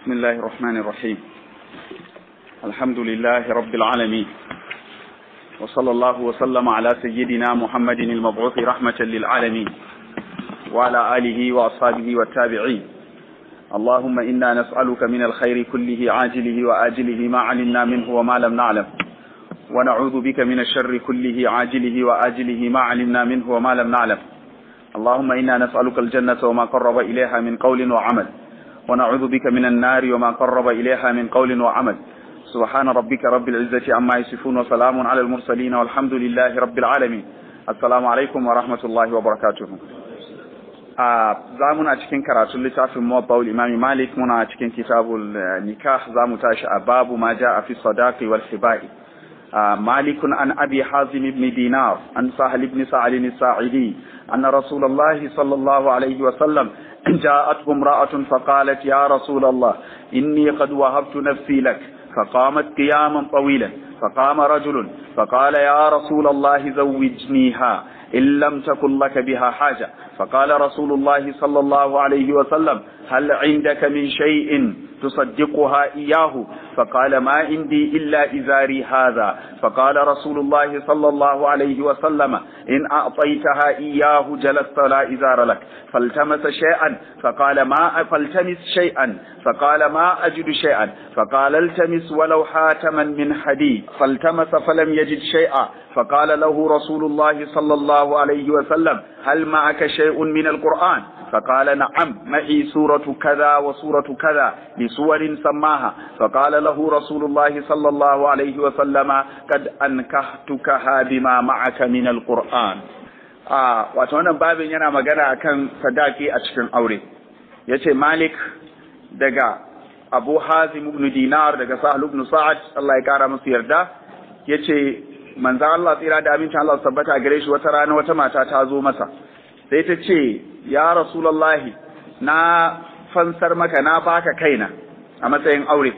بسم الله الرحمن الرحيم الحمد لله رب العالمين وصلى الله وسلم على سيدنا محمد المبعوث رحمة للعالمين وعلى آله وأصحابه والتابعين اللهم إنا نسألك من الخير كله عاجله وآجله ما علمنا منه وما لم نعلم ونعوذ بك من الشر كله عاجله وآجله ما علمنا منه وما لم نعلم اللهم إنا نسألك الجنة وما قرب إليها من قول وعمل ونعوذ بك من النار وما قرب إليها من قول وعمل سبحان ربك رب العزة عما يصفون وسلام على المرسلين والحمد لله رب العالمين السلام عليكم ورحمة الله وبركاته za muna cikin karatun littafin muwabba'ul imami malik muna cikin kitabul nikah za mu tashi a babu ma ja a fi sadaqi wal hibai مالك عن أبي حازم بن دينار عن سهل بن سعد الساعدي أن رسول الله صلى الله عليه وسلم جاءته امرأة فقالت يا رسول الله إني قد وهبت نفسي لك فقامت قياما طويلا فقام رجل فقال يا رسول الله زوجنيها إن لم تكن لك بها حاجة فقال رسول الله صلى الله عليه وسلم هل عندك من شيء تصدقها إياه فقال ما عندي إلا إزاري هذا فقال رسول الله صلى الله عليه وسلم إن أعطيتها إياه جلست لا إزار لك فالتمس شيئا فقال ما فالتمس شيئا فقال ما أجد شيئا فقال التمس ولو حاتما من حديد فالتمس فلم يجد شيئا فقال له رسول الله صلى الله عليه وسلم هل معك شيء من القرآن فقال نعم معي سورة كذا وسورة كذا بسور سماها فقال له رسول الله صلى الله عليه وسلم قد أنكحتكها بما معك من القرآن آه واتوانا بابين yana magana akan sadaki a cikin aure yace Malik daga Abu Hazim ibn Dinar daga Sahal ibn Sa'ad Allah ya kara masa yarda yace manzon Allah tsira da amincin Allah tabbata gare shi wata rana wata mata ta zo masa sai ta ce ya rasulallahi na fansar maka na baka kaina a matsayin aure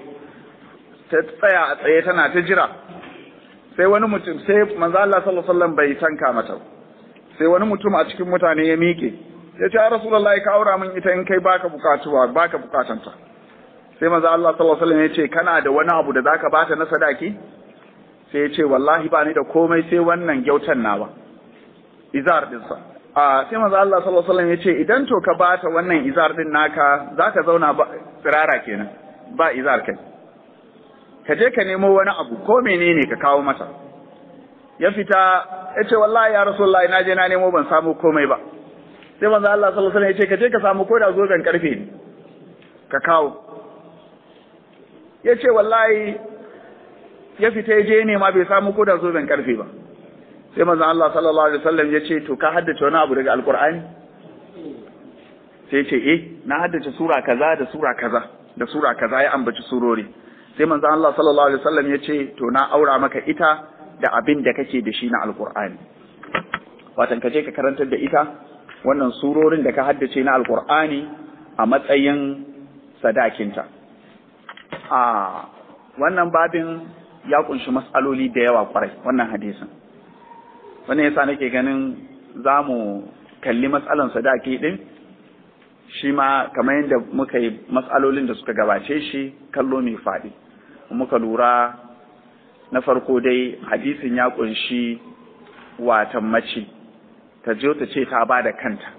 ta tsaya a tsaye tana ta jira sai wani mutum sai manzo Allah sallallahu alaihi wasallam bai tanka mata sai wani mutum a cikin mutane ya miƙe ya ce ya rasulullahi ka aura min ita in kai baka bukatuwa baka bukatanta sai manzo Allah sallallahu alaihi wasallam ya ce kana da wani abu da zaka bata na sadaki sai ya ce wallahi ba ni da komai sai wannan gyautan nawa izar dinsa a sai manzo Allah sallallahu alaihi wasallam yace idan to ka bata wannan izar din naka zaka zauna ba tsirara kenan ba izar kai ka je ka nemo wani abu ko menene ka kawo mata ya fita yace wallahi ya rasulullahi na je na nemo ban samu komai ba sai manzo Allah sallallahu alaihi wasallam yace ka je ka samu koda zoben karfe ne ka kawo yace wallahi ya fita ya je nema bai samu koda zoben karfe ba sai manzon Allah sallallahu alaihi wasallam ya ce to ka haddace wani abu daga alkur'ani sai ce eh na haddace sura kaza da sura kaza da sura kaza ya ambaci surori sai manzon Allah sallallahu alaihi wasallam ya ce to na aura maka ita da abin da kake da shi na alkur'ani watan ka je ka karantar da ita wannan surorin da ka haddace na alkur'ani a matsayin sadakinta a wannan babin ya kunshi mas'aloli da yawa kwarai wannan hadisin wannan yasa nake ganin za mu kalli matsalan sadaki din shi ma kamar yadda muka yi matsalolin da suka gabace shi kallo mai faɗi muka lura na farko dai hadisin ya kunshi watan mace ta je ta ce ta ba da kanta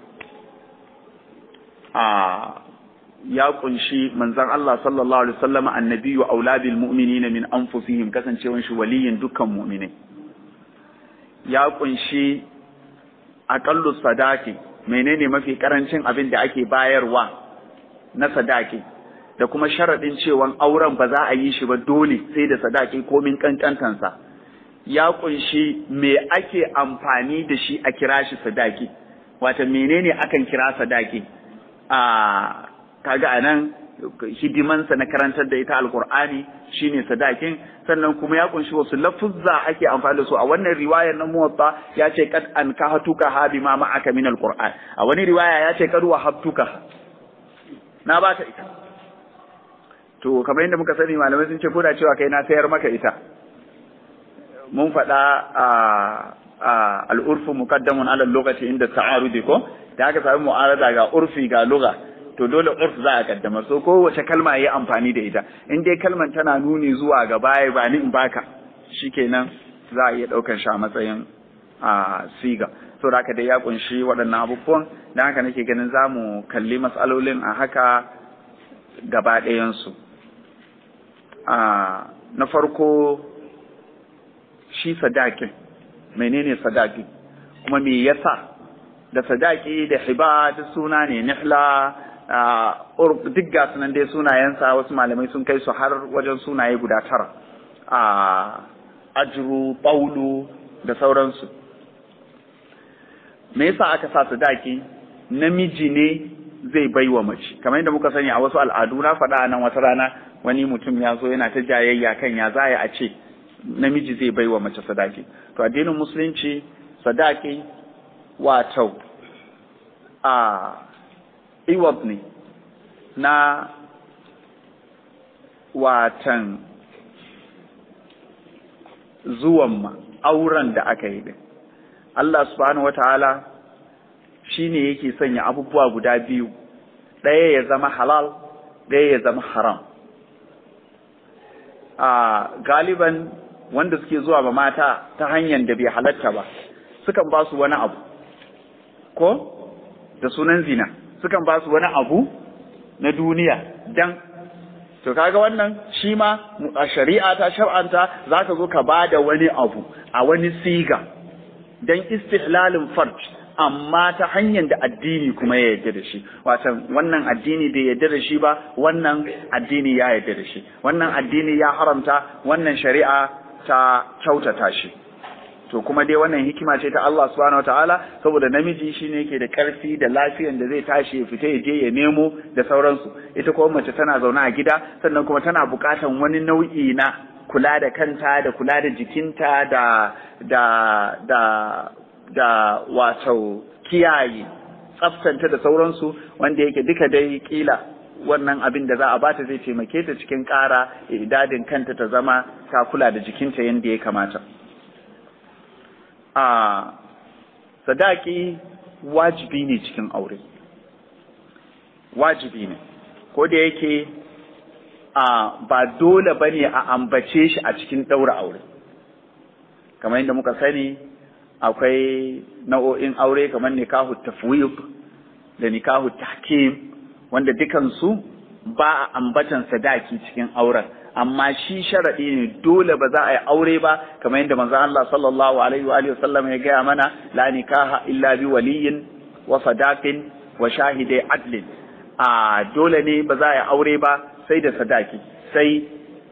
a ya kunshi manzon Allah sallallahu alaihi wasallam annabiyyu aula bil mu'minina min anfusihim kasancewan shi waliyin dukkan mu'minai ya kunshi aƙallu sadaki menene mafi karancin abin da ake bayarwa na sadaki da kuma sharaɗin cewa auren ba za a yi shi ba dole sai da sadaki komin kankantansa ya kunshi me ake amfani da shi a kira shi sadaki wata menene akan kira sadaki a kaga anan hidimansa na karantar da ita alkur'ani shine sadakin sannan kuma ya kunshi wasu lafuzza ake amfani da su a wannan riwayar na muwatta ya ce kad an kahatuka ha bima ma'aka min alqur'an a wani riwaya ya ce kad wahabtuka na baka ita to kamar yadda muka sani malamai sun ce ko da cewa kai na sayar maka ita mun faɗa a al'urfu muqaddamun ala lokaci inda ta'arudi ko da aka sami mu'arada ga urfi ga lugha to dole urf za a kaddamar so kowace kalma yayi amfani da ita in dai kalman tana nuni zuwa ga baya ba ni in baka shikenan za a iya daukar shi a matsayin a siga so da haka dai ya kunshi waɗannan abubuwan dan haka nake ganin za mu kalli matsalolin a haka gaba ɗayansu na farko shi sadakin menene sadaki kuma me yasa da sadaki da hiba duk suna ne nihla duk ga sunan dai sunayensa wasu malamai sun kai su har wajen sunaye guda tara ajru ɓaulu da sauransu me yasa aka sa sadaki namiji ne zai bai wa mace kamar yadda muka sani a wasu al'adu na faɗa nan wata rana wani mutum ya zo yana ta jayayya kan ya zaya a ce namiji zai bai wa mace sadaki to addinin musulunci sadaki wato a iwab ne na watan zuwan ma auren da aka yi din Allah subhanahu wataala shi ne yake sanya abubuwa guda biyu ɗaya ya zama halal ɗaya ya zama haram a galiban wanda suke zuwa ba mata ta hanyar da bai halatta ba sukan ba su wani abu ko da sunan zina sukan ba su wani abu na duniya dan to kaga wannan shi ma a shari'a ta shar'anta zaka zo ka ba da wani abu a wani siga dan istihlalin farj amma ta hanyar da addini kuma ya yarda da shi watan wannan addini bai yarda da shi ba wannan addini ya yarda da shi wannan addini ya haramta wannan shari'a ta kyautata shi to kuma dai wannan hikima ce ta Allah subhanahu wataala saboda namiji shine yake da karfi da lafiyan da zai tashi ya fita ya je ya nemo da sauransu ita kuma mace tana zaune a gida sannan kuma tana bukatan wani nau'i na kula da kanta da kula da jikinta da da da da wato kiyaye tsaftanta da sauransu wanda yake duka dai kila wannan abin da za a bata zai taimake ta cikin ƙara idadin kanta ta zama ta kula da jikinta yadda ya kamata a sadaki wajibi ne cikin aure wajibi ne ko da yake a ba dole bane a ambace shi a cikin ɗaura aure kamar yadda muka sani akwai nau'o'in aure kamar nikahu tafwid da nikahu tahkim wanda dukansu ba a ambatan sadaki cikin auren amma shi sharadi ne dole ba za a yi aure ba kamar yadda manzo Allah sallallahu alaihi wa alihi wasallam ya gaya mana la nikaha illa bi waliyin wa sadaqin wa shahidai adlin a dole ne ba za a yi aure ba sai da sadaki sai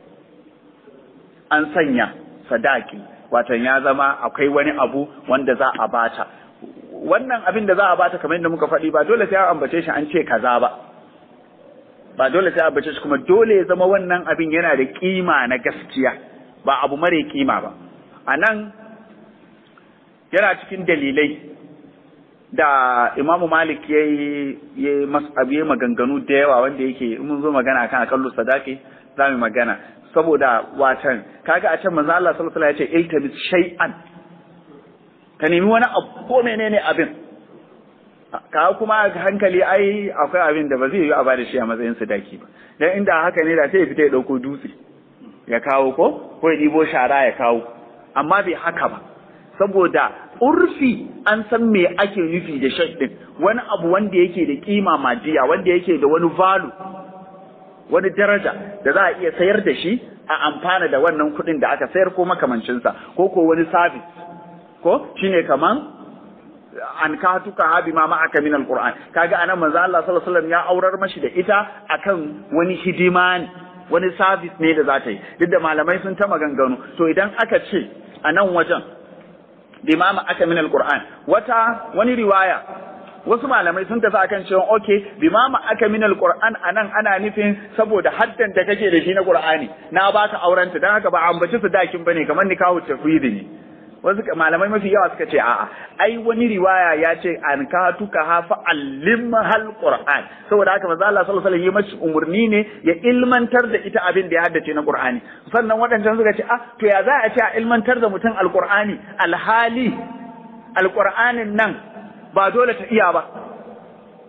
an sanya sadaki watan ya zama akwai wani abu wanda za a bata wannan abin da za a bata kamar yadda muka faɗi ba dole sai an ambace shi an ce kaza ba ba dole sai an ambace shi kuma dole ya zama wannan abin yana da kima na gaskiya ba abu mare kima ba a nan yana cikin dalilai da imamu malik ya yi maganganu da yawa wanda yake mun zo magana kan akallu sadaki za mu magana saboda watan kaga a can manzo Allah sallallahu alaihi wasallam ya ce iltabis shay'an ka nemi wani abu ko menene abin ka kuma hankali ai akwai abin da ba zai yi a bada shi a matsayin sadaki ba dan inda haka ne da sai ya fita ya dauko dutse ya kawo ko ko ya dibo shara ya kawo amma bai haka ba saboda urfi an san me ake nufi da shai din wani abu wanda yake da kima madiya wanda yake da wani value wani daraja da za a iya sayar da shi a amfana da wannan kuɗin da aka sayar ko makamancinsa ko ko wani sabis ko shine kaman an ka tuka habi ma ma'aka min alquran kaga anan manzo Allah sallallahu alaihi wasallam ya aurar mashi da ita akan wani hidima ne wani sabis ne da za ta yi duk da malamai sun ta maganganu to idan aka ce a nan wajen bima ma'aka min alquran wata wani riwaya wasu malamai sun tafi akan cewa okay bima aka min alquran anan ana nufin saboda haddan da kake da shi na qur'ani na baka aurenta dan haka ba ambaci su dakin bane kamar nikahu tafwidi ne wasu malamai mafi yawa suka ce a'a ai wani riwaya ya ce an ka tuka ha fa allimhal qur'an saboda haka manzo Allah sallallahu alaihi wasallam ya umurni ne ya ilmantar da ita abin da ya haddace na qur'ani sannan waɗancan suka ce ah to ya za a ce a ilmantar da mutum alqur'ani alhali alqur'anin nan ba dole ta iya ba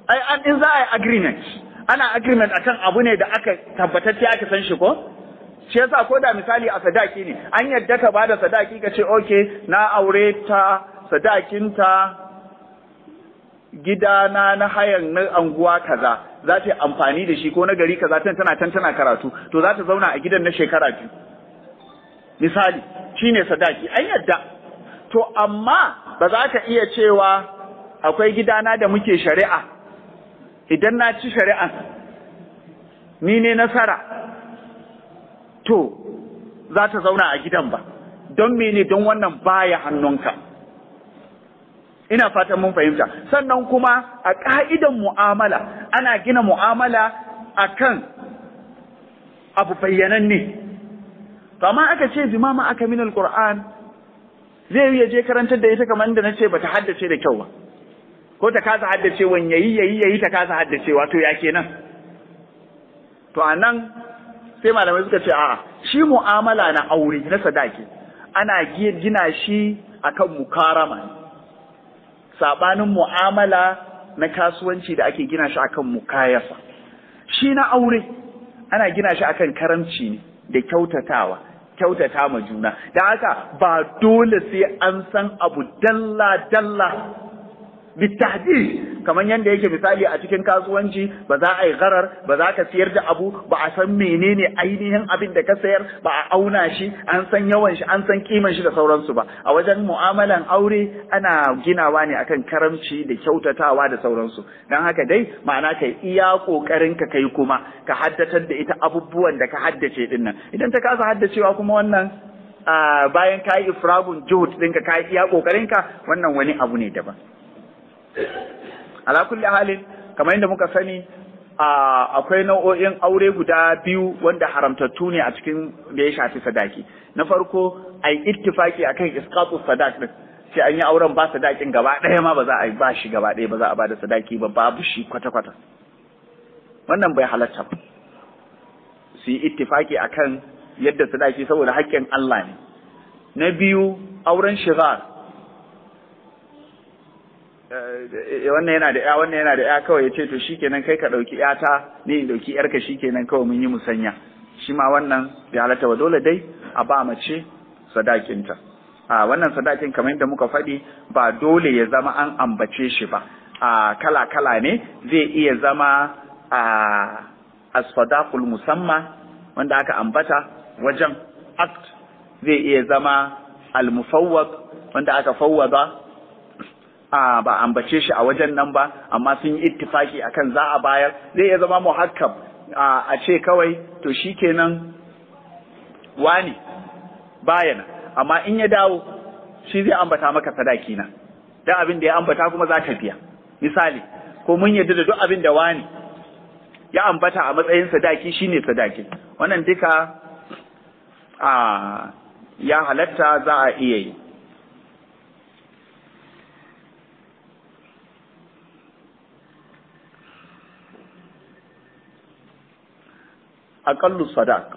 ai an in za a yi agreement ana agreement akan abu ne da aka tabbatacce aka san shi ko shi yasa ko da misali a sadaki ne an yadda ka bada sadaki ka ce okay na aure ta sadakinta gidana na hayan na anguwa kaza za ta yi amfani da shi ko na gari kaza tana tana can tana karatu to za ta zauna a gidan na shekara biyu misali shine sadaki an yadda to amma ba za ka iya cewa akwai gidana da muke shari'a idan na ci shari'an ni ne nasara to za ta zauna a gidan ba don mene don wannan baya hannunka ina fatan mun fahimta sannan kuma a ka'idan mu'amala ana gina mu'amala akan abu bayyananne to amma aka ce zimama aka min alquran zai yi je karantar da ita kamar inda nace bata haddace da kyau ba ko ta kasa haddacewa yayi yayi yayi ta kasa haddacewa to ya kenan to anan sai malamai suka ce a'a shi mu'amala na aure na sadaki ana gina shi akan mukarama sabanin mu'amala na kasuwanci da ake gina shi akan mukayasa shi na aure ana gina shi akan karamci ne da kyautatawa kyautata ma juna da haka ba dole sai an san abu dalla dalla bitahdid kamar yadda yake misali a cikin kasuwanci ba za a yi gharar ba za ka siyar da abu ba a san menene ainihin abin da ka sayar ba a auna shi an san yawan shi an san kiman shi da sauransu ba a wajen mu'amalan aure ana ginawa ne akan karamci da kyautatawa da sauransu dan haka dai ma'ana kai iya kokarin ka kai kuma ka haddatar da ita abubuwan da ka haddace din nan idan ta kasa haddacewa kuma wannan bayan ka yi ifragun juhud ɗinka ka yi iya kokarinka wannan wani abu ne daban ala kulli halin kamar yadda muka sani akwai nau'o'in aure guda biyu wanda haramtattu ne a cikin da ya shafi sadaki na farko ai ittifaki akan isqatu sadak din sai an yi auren ba sadakin gaba ɗaya ma ba za a yi ba shi gaba ɗaya ba za a ba da sadaki ba babu shi kwata kwata wannan bai halatta ba su yi ittifaki akan yadda sadaki saboda haƙƙin Allah ne na biyu auren shigar wannan yana da ya wannan yana da ya kawai ya ce to shikenan kai ka dauki yata ni in dauki yarka shikenan kawai mun yi musanya shi ma wannan bai halatta ba dole dai a ba mace sadakinta a wannan sadakin kamar yadda muka faɗi ba dole ya zama an ambace shi ba a kala kala ne zai iya zama a asfadaqul musamma wanda aka ambata wajen act zai iya zama al-mufawwad wanda aka fawwada a ba ambace shi a wajen nan ba amma sun yi ittifaki akan za a bayar zai iya zama muhakkam a ce kawai to shikenan wani bayana amma in ya dawo shi zai ambata maka sadaki na dan abin da ya ambata kuma za ka biya misali ko mun yadda da duk abin da wani ya ambata a matsayin sadaki shine sadaki wannan duka a ya halatta za a iya yi aƙallu sadaq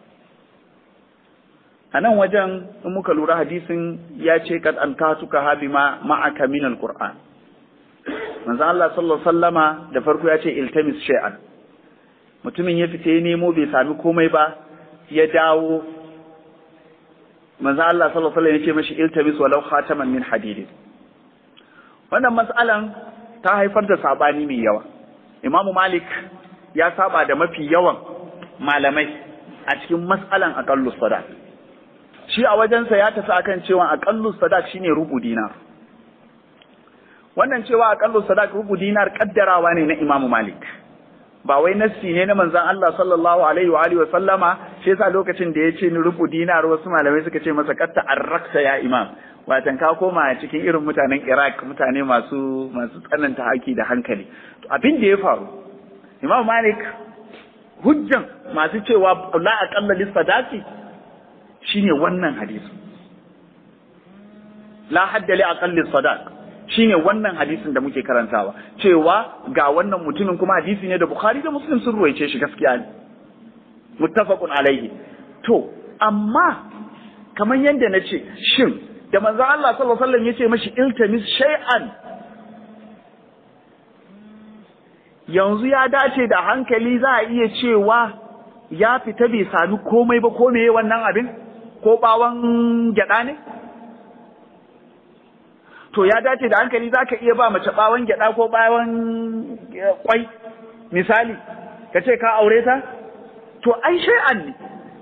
a nan wajen in muka lura hadisin ya ce kad an katuka habi ma ma'aka min alquran manzo Allah sallallahu sallama da farko ya ce iltamis shay'an mutumin ya fita ya nemo bai sami komai ba ya dawo manzo Allah sallallahu alaihi ya ce mashi iltamis walau khataman min hadidin wannan mas'alan ta haifar da sabani mai yawa imamu malik ya saba da mafi yawan malamai a cikin matsalan aƙallu sadak shi a wajensa ya tafi akan cewa aƙallu sadak shine rubu dinar wannan cewa aƙallu sadak rubu dinar kaddarawa ne na imamu malik ba wai nassi ne na manzon Allah sallallahu alaihi wa alihi wa sallama shi yasa lokacin da ya ce ni rubu dinar wasu malamai suka ce masa katta arrakta ya imam watan ka koma cikin irin mutanen Iraq mutane masu masu tsananta haki da hankali abin da ya faru imam malik hujjan masu cewa la aqalla lis sadaqi shine wannan hadisi la hadda li aqalli sadaq shine wannan hadisin da muke karantawa cewa ga wannan mutumin kuma hadisi ne da bukhari da muslim sun ruwaice shi gaskiya ne muttafaqun alaihi to amma kamar yadda na ce shin da manzo Allah sallallahu alaihi wasallam yace mashi iltamis shay'an yanzu ya dace da hankali za a iya cewa ya fita bai sami komai ba ko meye wannan abin ko bawon gyada ne to ya dace da hankali za ka iya ba mace bawon gyada ko bawon kwai misali ka ce ka aure ta to ai shay'an ne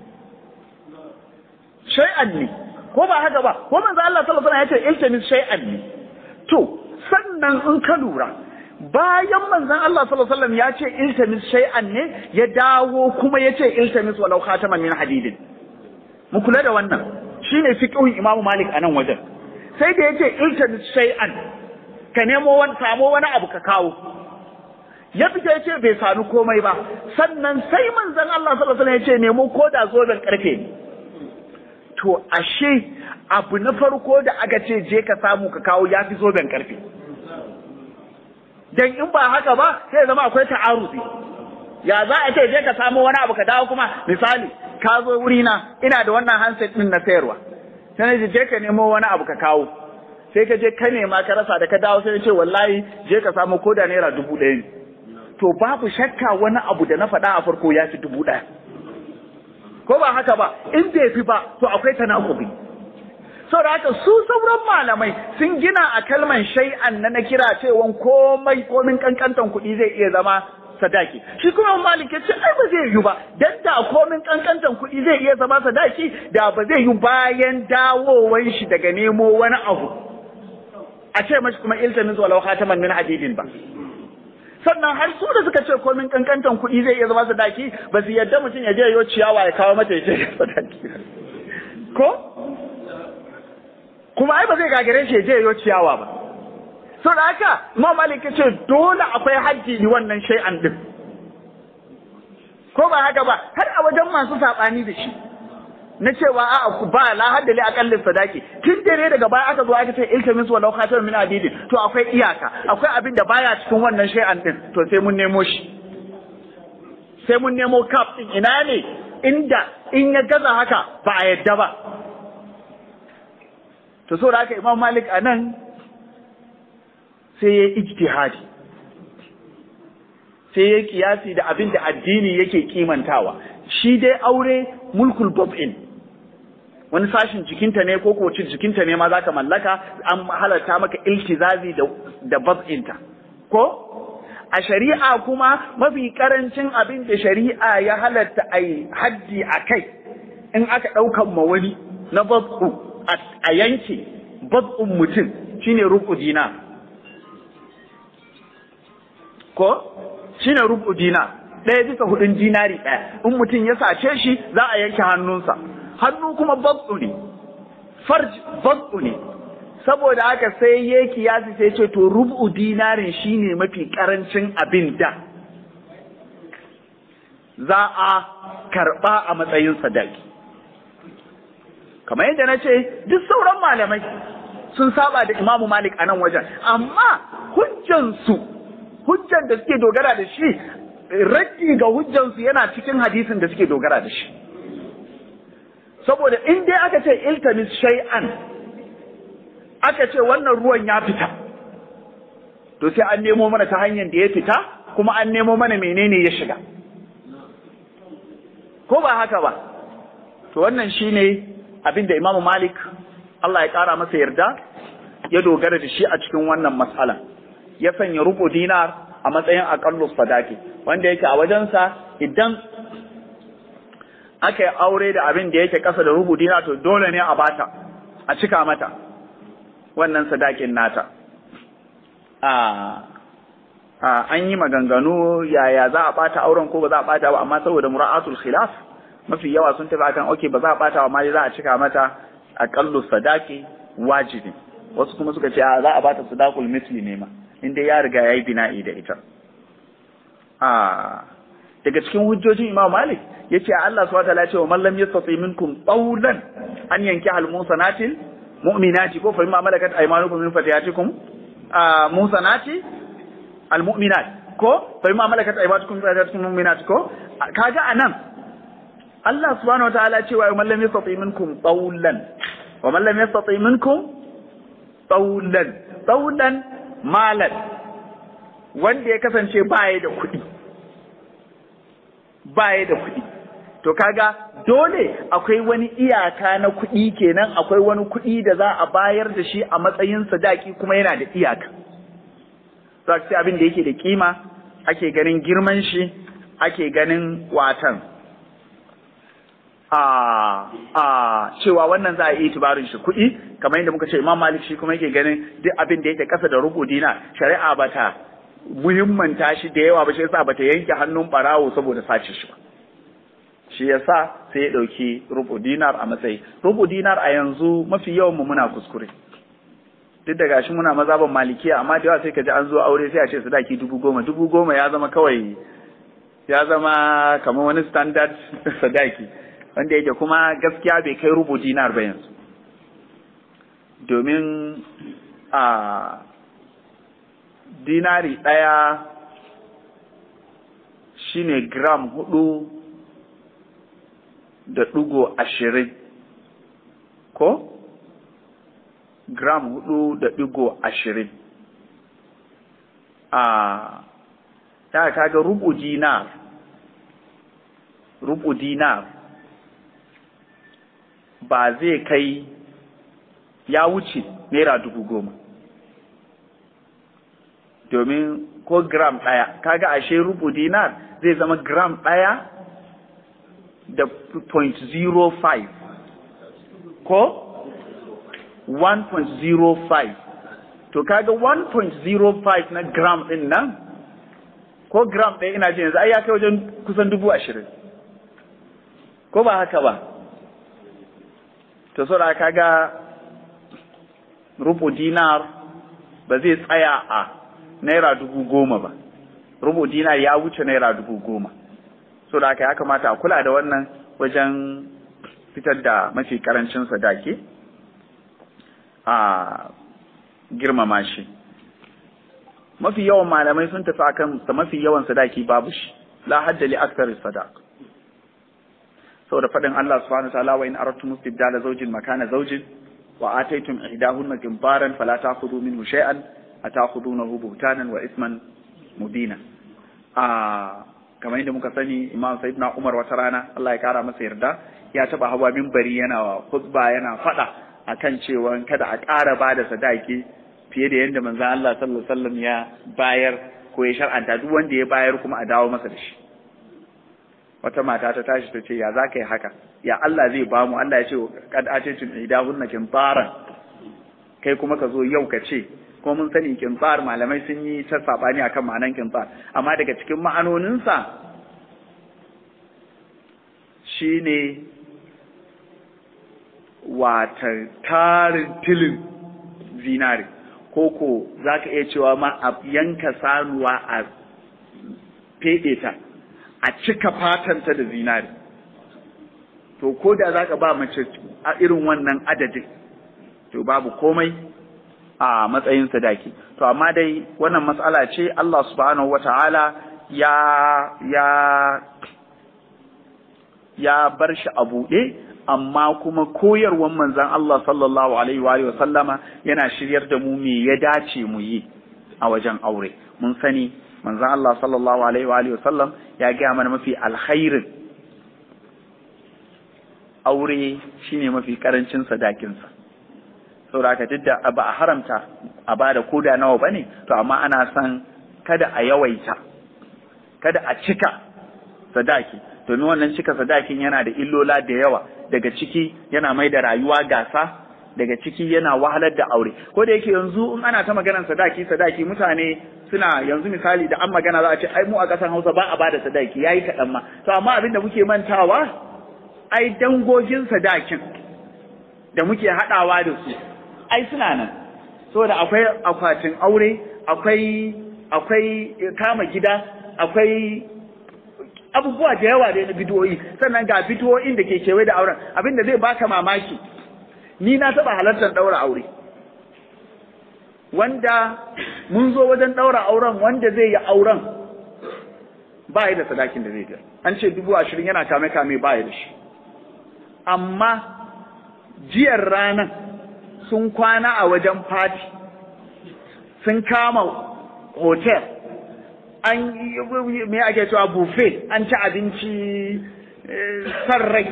shay'an ne ko ba haka ba ko manzo Allah sallallahu alaihi wasallam ya ce iltamis shay'an ne to sannan in ka lura bayan manzon Allah sallallahu alaihi wasallam ya ce iltamis shay'an ne ya dawo kuma ya ce iltamis walau khataman min hadidin mu kula da wannan shine fiqhun Imam Malik a nan wajen sai da yace iltamis shay'an ka nemo wani samo wani abu ka kawo ya fita yace bai sanu komai ba sannan sai manzon Allah sallallahu alaihi wasallam yace nemo koda zoben karfe to ashe abu na farko da aka ce je ka samu ka kawo yafi zoben karfe dan in ba haka ba sai zama akwai ta'arufi ya za a ce je ka samu wani abu ka dawo kuma misali ka zo wuri na ina da wannan handset din na sayarwa sai na je ka nemo wani abu ka kawo sai ka je ka nema ka rasa da ka dawo sai ce wallahi je ka samu koda naira dubu ɗaya ne to babu shakka wani abu da na faɗa a farko ya fi dubu ɗaya ko ba haka ba in bai fi ba to akwai tanakubi saboda haka su sauran malamai sun gina a kalman shay'an na na kira cewa komai komin kankantan kuɗi zai iya zama sadaki shi kuma malik ya ce ai ba zai yi ba dan da komin kankantan kuɗi zai iya zama sadaki da ba zai yi bayan dawowar shi daga nemo wani abu a ce mashi kuma iltamin walau khataman min hadidin ba sannan har su da suka ce komin kankantan kuɗi zai iya zama sadaki ba su yadda mutum ya je yo ciyawa ya kawo mata ya ce sadaki ko kuma ai ba zai gagare shi ya je yo ciyawa ba so da haka Imam Malik ce dole akwai hajji ni wannan shay'an din ko ba haka ba har a wajen masu sabani da shi na cewa a'a ba la hadda li aqallin sadaki tun dare daga baya aka zo aka ce iltamis walau khatam min adidin to akwai iyaka akwai abin da baya cikin wannan shay'an din to sai mun nemo shi sai mun nemo kaf din ina ne inda in ya gaza haka ba a yadda ba to so da haka Imam Malik anan sai ya ijtihadi sai ya kiyasi da abin da addini yake kimantawa shi dai aure mulkul bab'in wani sashin jikinta ne ko kocin jikinta ne ma za ka mallaka an halarta maka iltizazi da da bab'inta ko a shari'a kuma mafi karancin abin da shari'a ya halarta a yi haddi a kai in aka ɗaukan ma wani na bab'u a yanke bab'un mutum shine rubu dinar ko shine rubu dinar ɗaya bisa hudun dinari ɗaya in mutum ya sace shi za a yanke hannunsa hannu kuma babbu ne farj babbu ne saboda haka sai ya kiyasi sai ce to rubu dinarin shine mafi karancin abin da za a karɓa a matsayin sadaki kamar yadda na ce duk sauran malamai sun saba da imamu malik a nan wajen amma hujjansu hujjan da suke dogara da shi raddi ga hujjansu yana cikin hadisin da suke dogara da shi saboda in dai aka ce iltamis shay'an aka ce wannan ruwan ya fita to sai an nemo mana ta hanyar da ya fita kuma an nemo mana menene ya shiga ko ba haka ba to wannan shine abin da Imam Malik Allah ya kara masa yarda ya dogara da shi a cikin wannan matsala ya sanya rubu dinar a matsayin aƙallu sadaki wanda yake a wajensa idan aka yi aure da abin da yake ƙasa da rubu dinar to dole ne a bata a cika mata wannan sadakin nata an yi maganganu yaya za a bata auren ko ba za a bata ba amma saboda mura'atul khilaf mafi yawa sun tafi akan okay ba za a bata ba amma za a cika mata aƙallu sadaki wajibi wasu kuma suka ce a za a bata sadakul misli ne ma inda ya riga ya yi bina'i da ita. Daga cikin hujjojin Imam Malik ya ce Allah su wata ce wa mallam ya tsatsi minkum tsaulan an yanki halmusanatil mu'minati ko fa imma malakat aymanukum min fatiyatikum musanati almu'minat ko fa imma malakat aymanukum min fatiyatikum mu'minat ko kaga anan Allah subhanahu wa ta'ala ce wa mallam ya tsatsi minkum tsaulan wa mallam ya tsatsi minkum tsaulan tsaulan malan wanda ya kasance baya da kuɗi baya da kuɗi to kaga dole akwai wani iyaka na kuɗi kenan akwai wani kuɗi da za a bayar da shi a matsayin sadaki kuma yana da iyaka za ce abin da yake da kima ake ganin girman shi ake ganin watan a a cewa wannan za a yi tubarin shi kuɗi kamar yadda muka ce imam malik shi kuma yake ganin duk abin da yake ƙasa da rubu dina shari'a bata muhimmanta shi da yawa ba shi yasa bata yanke hannun barawo saboda sace shi ba shi yasa sai ya ɗauki rubu dinar a matsayi rubu dinar a yanzu mafi yawan mu muna kuskure duk da gashi muna mazaban malikiya amma da yawa sai ka ji an zo aure sai a ce sadaki dubu goma dubu goma ya zama kawai ya zama kamar wani standard sadaki wanda yake kuma gaskiya bai kai rubu dinar ba yanzu domin a dinari ɗaya shine gram hudu da ɗigo ashirin ko gram hudu da ɗigo ashirin a ya kaga rubu dinar rubu dinar ba zai kai ya wuce naira dubu goma domin ko gram ɗaya kaga ashe rubu dinar zai zama gram ɗaya da 0.05 ko 1.05 to kaga 1.05 na gram ɗin nan ko gram ɗaya ina jin yanzu ai ya kai wajen kusan dubu ashirin ko ba haka ba to so da kaga rubu dinar ba zai tsaya a naira dubu goma ba rubu dinar ya wuce naira dubu goma so da haka ya kamata a kula da wannan wajen fitar da mafi karancin sadaki a girmama shi mafi yawan malamai sun tafi akan sa mafi yawan sadaki babu shi la hadda li akthar sadaq saboda fadin Allah subhanahu wa ta'ala wa in aradtum istibdala zawjin makana zawjin wa ataytum ihdahunna qintaran fala ta'khudhu minhu shay'an atakhudunahu buhtanan wa isman mubina a kamar yadda muka sani imam sayyidina umar wata rana Allah ya kara masa yarda ya taba hawa minbari yana khutba yana fada akan cewa kada a ƙara bada sadaki fiye da yadda manzon Allah sallallahu alaihi wasallam ya bayar ko ya shar'anta duk wanda ya bayar kuma a dawo masa da shi wata mata ta tashi ta ce ya za ka yi haka ya Allah zai ba mu Allah ya ce kad atitun idahunna kintaran kai kuma ka zo yau ka ce ko mun sani kintsar malamai sun yi ta sabani akan ma'anan kintsar amma daga cikin ma'anoninsa shine wata tarin tilin zinare ko ko za ka iya cewa ma a yanka sanuwa a feɗe ta a cika fatanta da zinare to ko da za ka ba mace a irin wannan adadin to babu komai a matsayin sadaki to amma dai wannan matsala ce Allah subhanahu wata'ala ya ya ya bar shi a buɗe amma kuma koyarwan manzon Allah sallallahu alaihi wa sallama yana shiryar da mu me ya dace mu yi a wajen aure mun sani manzon Allah sallallahu alaihi wa sallam ya gaya mana mafi alkhairin aure shine mafi karancin sadakinsa saboda haka duk da ba a haramta a bada koda nawa bane to amma ana son kada a yawaita kada a cika sadaki domin wannan cika sadakin yana da illola da yawa daga ciki yana mai da rayuwa gasa daga ciki yana wahalar da aure ko da yake yanzu in ana ta maganar sadaki sadaki mutane suna yanzu misali da an magana za a ce ai mu a ƙasar Hausa ba a bada sadaki yayi kaɗan ma to amma abin da muke mantawa ai dangogin sadakin da muke haɗawa da su ai suna nan saboda akwai akwatin aure akwai akwai kama gida akwai abubuwa da yawa da na bidiyoyi sannan ga bidiyoyin da ke kewaye da auren abin da zai baka mamaki ni na taɓa halartar ɗaura aure wanda mun zo wajen ɗaura auren wanda zai yi auren ba da sadakin da zai biya an ce dubu ashirin yana kame kame ba da shi amma jiyar ranar sun kwana a wajen fati sun kama hotel an me ake cewa buffet an ci abinci san rai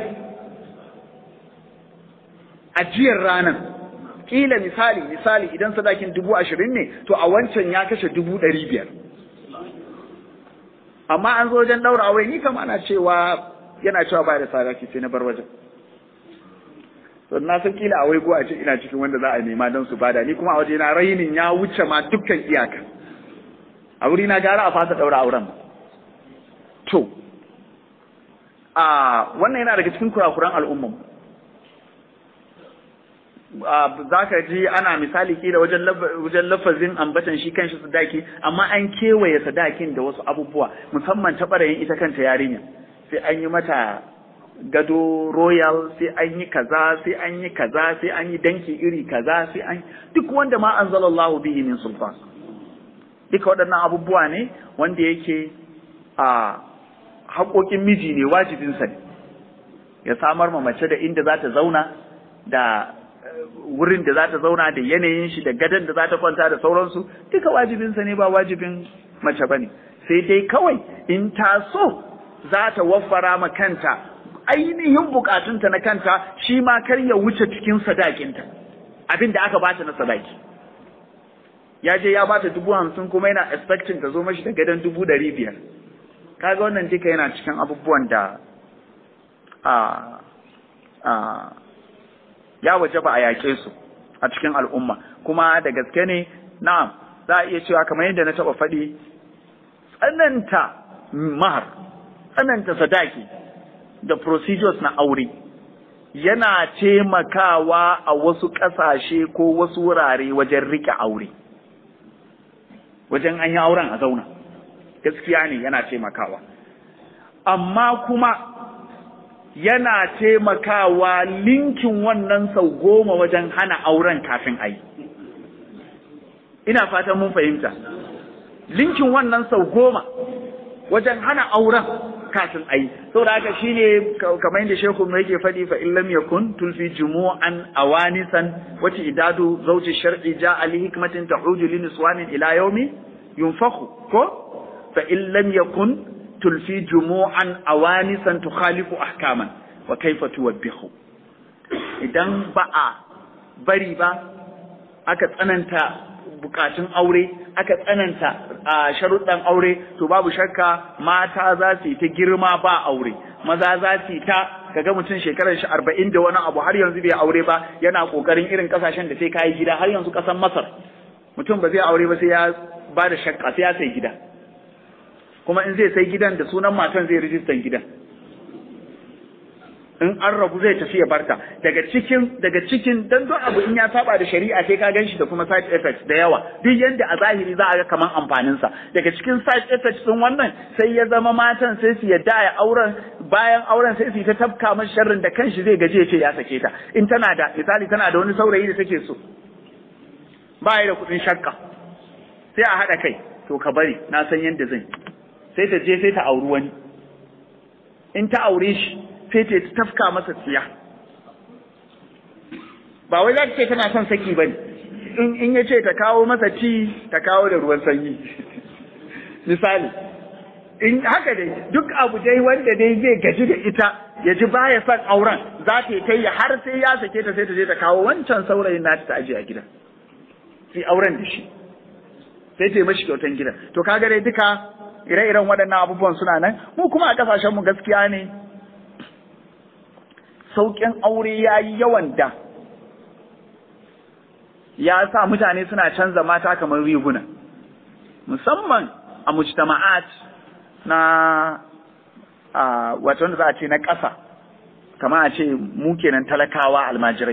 ajiyar ranar kila misali misali idan sadakin dubu ashirin ne to a wancan ya kashe dubu ɗari biyar amma an zo wajen ɗaura aure ni kama ana cewa yana cewa ba da sadaki sai na bar wajen to na san kila a wai a ce ina cikin wanda za a nema don su bada ni kuma a waje na rainin ya wuce ma dukkan iyaka a wuri na gara a fasa ɗaura auren to a wannan yana daga cikin kurakuran al'umman za ka ji ana misali kila wajen wajen lafazin ambatan shi kanshi sadaki amma an kewaye sadakin da wasu abubuwa musamman ta ɓarayin ita kanta yarinya sai an yi mata gado royal sai an yi kaza sai an yi kaza sai an yi danki iri kaza sai an duk wanda ma anzalallahu bihi min sulfan duka waɗannan abubuwa ne wanda yake a haƙoƙin miji ne wajibinsa ne ya samar ma mace da inda za ta zauna da wurin da za ta zauna da yanayin shi da gadon da za ta kwanta da sauransu duka wajibinsa ne ba wajibin mace ba ne sai dai kawai in ta so za ta waffara ma kanta ainihin bukatunta na kanta shi ma kar ya wuce cikin sadakinta abin da aka bata na sadaki ya je ya bata dubu hamsin kuma yana expecting ta zo mashi da gadon dubu ɗari biyar kaga wannan duka yana cikin abubuwan da a a ya waje ba a yaƙe su a cikin al'umma kuma da gaske ne na'am za a iya cewa kamar yadda na taɓa faɗi tsananta mahar tsananta sadaki da procedures na aure yana taimakawa a wasu ƙasashe ko wasu wurare wajen riƙe aure wajen an yi auren a zauna gaskiya ne yana taimakawa amma kuma yana taimakawa linkin wannan sau goma wajen hana auren kafin a yi ina fatan mun fahimta linkin wannan sau goma wajen hana auren kafin a yi saboda haka shine kamar yadda shehu mai yake faɗi fa illam yakun tulfi jumu'an awanisan wati idadu zawji shar'i ja'a li hikmatin tahuju li niswanin ila yawmi yunfakhu ko fa illam yakun tulfi jumu'an awanisan tukhalifu ahkaman wa kaifa tuwabbihu idan ba a bari ba aka tsananta bukatun aure aka tsananta a sharuɗan aure to babu shakka mata za su yi ta girma ba aure maza za su yi ta kaga mutum shekarar shi arba'in da wani abu har yanzu bai aure ba yana kokarin irin kasashen da sai kayi gida har yanzu kasan masar mutum ba zai aure ba sai ya ba da shakka sai ya sai gida kuma in zai sai gidan da sunan matan zai rijistan gidan in an rabu zai tafi ya barta daga cikin daga cikin dan duk abu in ya saba da shari'a sai ka ganshi da kuma side effects da yawa duk yanda a zahiri za a ga kaman amfanin sa daga cikin side effects din wannan sai ya zama matan sai su yadda ya auren bayan auren sai su ta tafka masa sharrin da kanshi zai gaje ce ya sake ta in tana da misali tana da wani saurayi da take so ba da kuɗin shakka sai a haɗa kai to ka bari na san yadda zan sai ta je sai ta auri wani in ta aure shi sai ta tafka masa tsiya ba wai za ta ce tana son saki bane in in ya ce ta kawo masa ti ta kawo da ruwan sanyi misali in haka dai duk abu dai wanda dai zai gaji da ita ya ji baya son auren za ta yi kai har sai ya sake ta sai ta je ta kawo wancan saurayin nata ta aje a gida sai auren da shi sai ta yi mashi kyautan gidan to kaga dai duka ire-iren waɗannan abubuwan suna nan mu kuma a ƙasashen mu gaskiya ne sauƙin aure ya yi yawan da ya sa mutane suna canza mata kamar riguna musamman a mujtama'at na a wato wanda za a ce na ƙasa kamar a ce mu kenan talakawa almajirai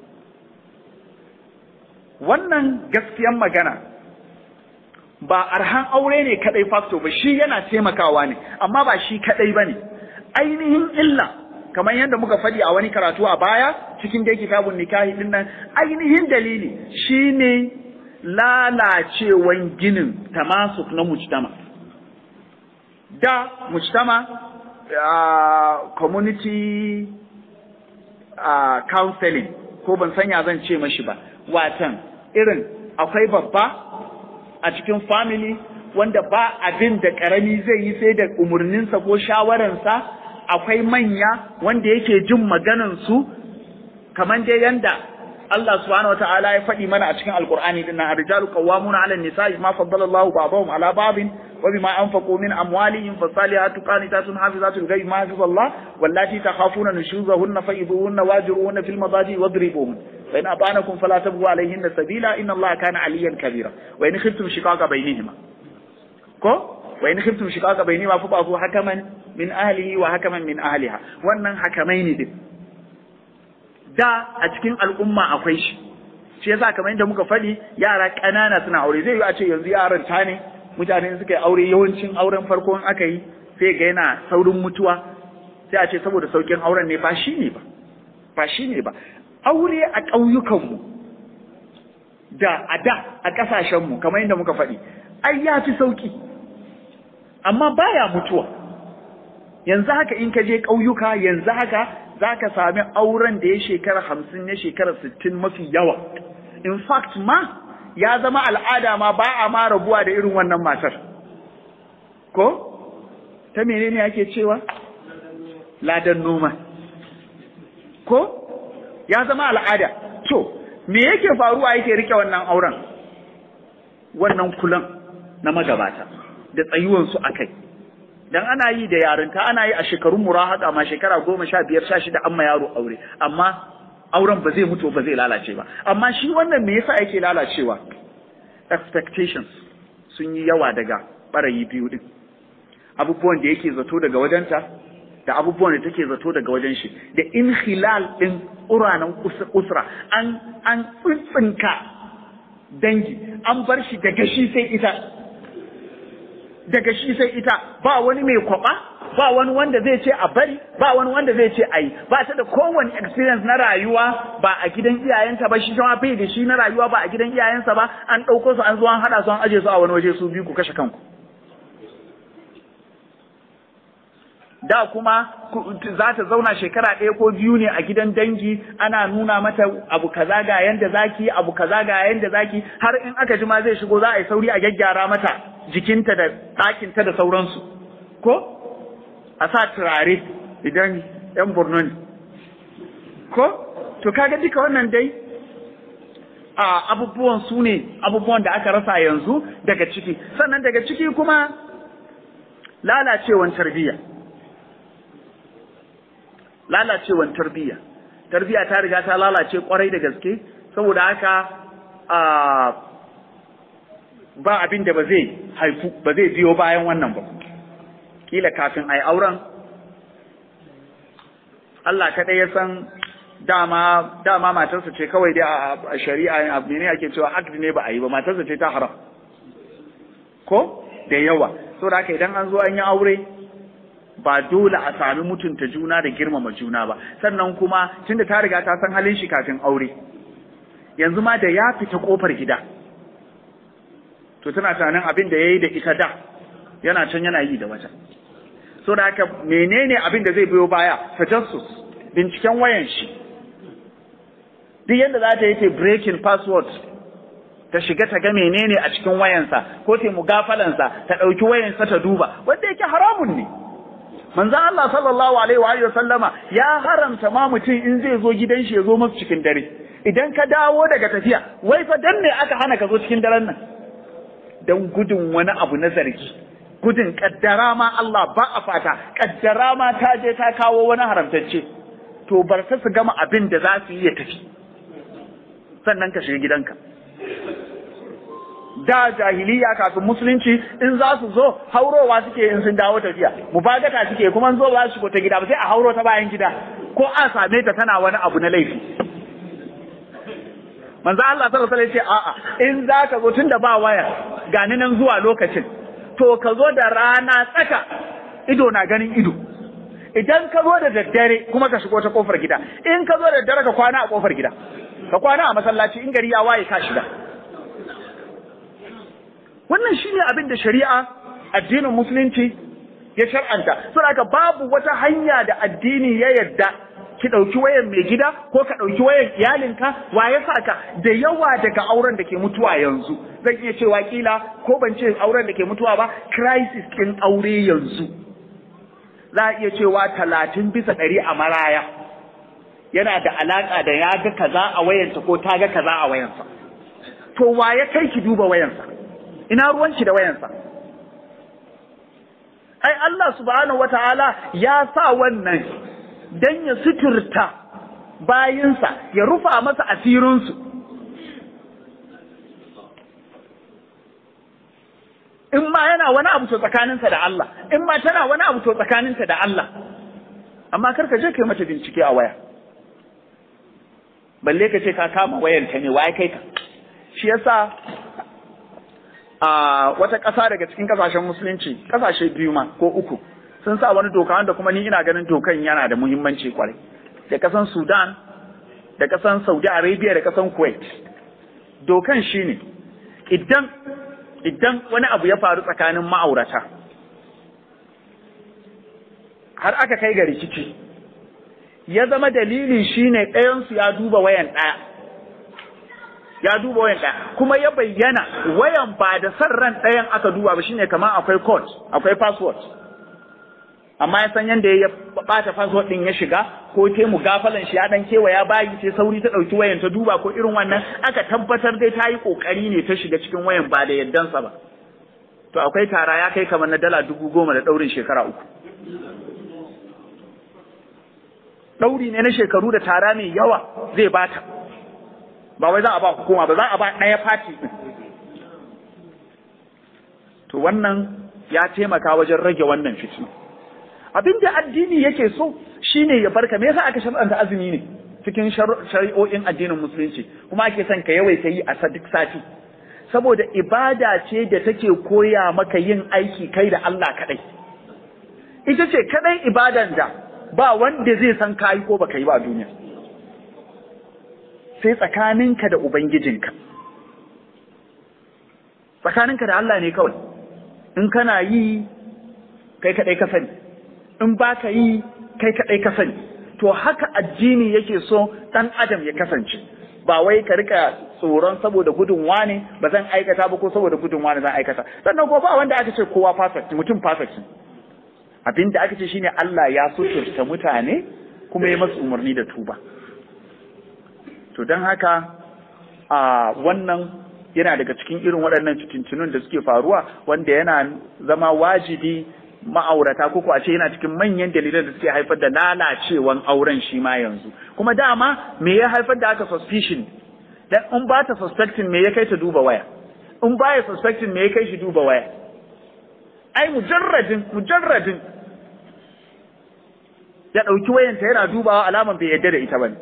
wannan gaskiyan magana ba arhan aure ne kadai facto ba shi yana taimakawa ne amma ba shi kadai bane ainihin illa kamar yadda muka faɗi a wani karatu a baya cikin dai kitabun nikahi din nan ainihin dalili shine lalacewan ginin tamasuk na mujtama da mujtama uh, community uh, counseling ko ban sanya zan ce mashi ba watan irin akwai babba a cikin family wanda ba abin da karami zai yi sai da umarninsa ko shawararsa akwai manya wanda yake jin maganansu kamar dai yanda Allah subhanahu wataala ya faɗi mana a cikin Alƙur'ani din nan ar-rijalu qawwamuna 'ala an-nisa'i ma faddala Allahu ba'dahum 'ala ba'din wa bima anfaqu min amwalihim fasalihatu qanitatun hafizatun ghayb ma hafiza Allah wallati takhafuna nushuzahunna fa'iduhunna wajiruhunna fil madaji wadribuhun fa in ata'anakum fala tabghu 'alayhinna sabila inna Allah kana 'aliyan kabira wa in khiftum shiqaqa bainihima ko wa in khiftum shiqaqa bainihima fa ba'thu hakaman min ahlihi wa hakaman min ahliha wannan hakamaini din da a cikin al'umma akwai shi shi yasa kamar yadda muka faɗi yara ƙanana suna aure zai yi a ce yanzu yaran ta ne mutane suka yi aure yawancin auren farko in aka yi sai ga yana saurin mutuwa sai a ce saboda saukin auren ne ba shi ne ba ba shi ne ba aure a ƙauyukanmu da a da a ƙasashenmu kamar yadda muka faɗi ai ya fi sauki amma baya mutuwa yanzu haka in ka je ƙauyuka yanzu haka za ka sami auren da ya shekara hamsin ya shekara sittin mafi yawa in fact ma ya zama al'ada ma ba a ma rabuwa da irin wannan matar ko ta menene ake cewa ladan noma ko ya zama al'ada to me yake faruwa yake rike wannan auren wannan kulan na magabata da tsayuwansu a kai dan ana yi da yarinta ana yi a shekarun murahaka ma shekara goma sha biyar sha shida amma yaro aure amma auren ba zai mutu ba zai lalace ba amma shi wannan me yasa yake lalacewa expectations sun yi yawa daga barayi biyu din abubuwan da yake zato daga wajenta da abubuwan da take zato daga wajen shi da inhilal din uranan usra an an tsintsinka dangi an bar shi daga shi sai ita daga shi sai ita ba wani mai kwaba ba wani wanda zai ce a bari ba wani wanda zai ce a yi ba ta da kowane experience na rayuwa ba a gidan iyayenta ba shi ma bai da shi na rayuwa ba a gidan iyayensa ba an ɗauko su an zo an haɗa su an aje su a wani waje su biyu ku kashe kanku da kuma za ta zauna shekara ɗaya ko biyu ne a gidan dangi ana nuna mata abu kaza ga yanda zaki abu kaza ga yanda zaki har in aka ji ma zai shigo za a yi sauri a gyaggyara mata jikinta da ɗakinta da sauransu ko a sa turare idan yan borno ne ko to kaga duka wannan dai a abubuwan su ne abubuwan da aka rasa yanzu daga ciki sannan daga ciki kuma lalacewan tarbiyya lalacewan tarbiyya tarbiyya ta riga ta lalace kwarai da gaske saboda haka ba abin da ba zai haifu ba zai biyo bayan wannan ba kila kafin ai auren Allah kaɗai ya san dama dama matarsa ce kawai dai a shari'a abu ne ake cewa akdi ne ba a yi ba matarsa ce ta haram ko da yawa saboda haka idan an zo an yi aure ba dole a sami mutunta juna da girmama juna ba sannan kuma tunda ta riga ta san halin shi kafin aure yanzu ma da ya fita kofar gida to tana tunanin abin da yayi da ita da yana can yana yi da wata so da haka menene abin da zai biyo baya tajassus binciken wayan shi duk yadda za ta yi ta breaking password ta shiga ta ga menene a cikin wayansa ko ta mugafalansa ta ɗauki wayansa ta duba wanda yake haramun ne manzon Allah sallallahu alaihi wa alihi sallama ya haramta ma mutum in zai zo gidan shi ya zo masa cikin dare idan ka dawo daga tafiya wai fa dan ne aka hana ka zo cikin daren nan dan gudun wani abu na zargi gudun kaddara ma Allah ba a fata kaddara ma ta je ta kawo wani haramtacce to bar ta su gama abin da za su yi ya tafi sannan ka shiga gidanka da jahiliya kafin musulunci in za su zo haurowa suke in sun dawo tafiya mubagata suke kuma zo ba su shigo ta gida ba sai a hauro ta bayan gida ko a same ta tana wani abu na laifi manzo Allah sallallahu alaihi wasallam ce a'a in za ka zo tunda ba waya gani nan zuwa lokacin to ka zo da rana tsaka ido na ganin ido idan ka zo da daddare kuma ka shigo ta kofar gida in ka zo da daddare ka kwana a kofar gida ka kwana a masallaci in gari ya waye ka shiga wannan shine abin da shari'a addinin musulunci ya shar'anta saboda babu wata hanya da addini ya yarda ki ɗauki wayan mai gida ko ka ɗauki wayan iyalinka wa ya sa ka da yawa daga auren da ke mutuwa yanzu zan iya cewa kila ko ban ce auren da ke mutuwa ba crisis ɗin aure yanzu za a iya cewa talatin bisa ɗari a maraya yana da alaƙa da ya ga kaza a wayansa ko ta ga kaza a wayansa to wa ya kai ki duba wayansa ina ruwanki da wayansa ai Allah subhanahu wataala ya sa wannan dan ya suturta bayinsa ya rufa masa asirinsu in ma yana wani abu to tsakaninsa da Allah in ma tana wani abu to tsakaninta da Allah amma kar ka je kai mata bincike a waya balle ka ce ka kama wayanta ne waye kai ka shi yasa a wata ƙasa daga cikin ƙasashen musulunci ƙasashe biyu ma ko uku sun sa wani doka wanda kuma ni ina ganin dokan yana da muhimmanci kwarai da ƙasan Sudan da ƙasan Saudi Arabia da ƙasan Kuwait dokan shine idan idan wani abu ya faru tsakanin ma'aurata har aka kai ga rikici ya zama dalili shine ɗayansu ya duba wayan ɗaya ya duba wayan ɗaya kuma ya bayyana wayan ba da san ran ɗayan aka duba ba shine kamar akwai code akwai password amma ya san yadda ya bata password din ya shiga ko te mu gafalan shi ya dan kewaya bayi sai sauri ta dauki wayan ta duba ko irin wannan aka tabbatar dai ta yi kokari ne ta shiga cikin wayan ba da yaddansa ba to akwai tara ya kai kamar na dala dubu goma da daurin shekara uku dauri ne na shekaru da tara mai yawa zai bata ba wai za a ba hukuma ba za a ba ɗaya fati to wannan ya taimaka wajen rage wannan fitina abin da addini yake so shine ya barka me yasa aka shar'anta azumi ne cikin shari'o'in addinin musulunci kuma ake son ka yawaita yi a duk sati saboda ibada ce da take koya maka yin aiki kai da Allah kadai ita ce kadai ibadan da ba wanda zai san kayi ko baka yi ba a duniya sai tsakaninka da ubangijinka tsakaninka da Allah ne kawai in kana yi kai kadai ka sani in ba ka yi kai kaɗai ka sani to haka addini yake so ɗan adam ya kasance ba wai ka rika tsoron saboda gudun wane ba zan aikata ba ko saboda gudun wane zan aikata sannan ko ba wanda aka ce kowa perfect mutum perfect abinda aka ce shine Allah ya suturta mutane kuma ya masu umarni da tuba to don haka a wannan yana daga cikin irin waɗannan fitintunun da suke faruwa wanda yana zama wajibi ma'aurata ko a ce yana cikin manyan dalilan da suke haifar da lalacewan auren shi ma yanzu kuma dama me ya haifar da aka suspicion dan in ba ta suspecting me ya kai ta duba waya in ba ya suspecting me ya kai shi duba waya ai mujarradin mujarradin ya ɗauki wayanta yana dubawa alaman bai yadda da ita bane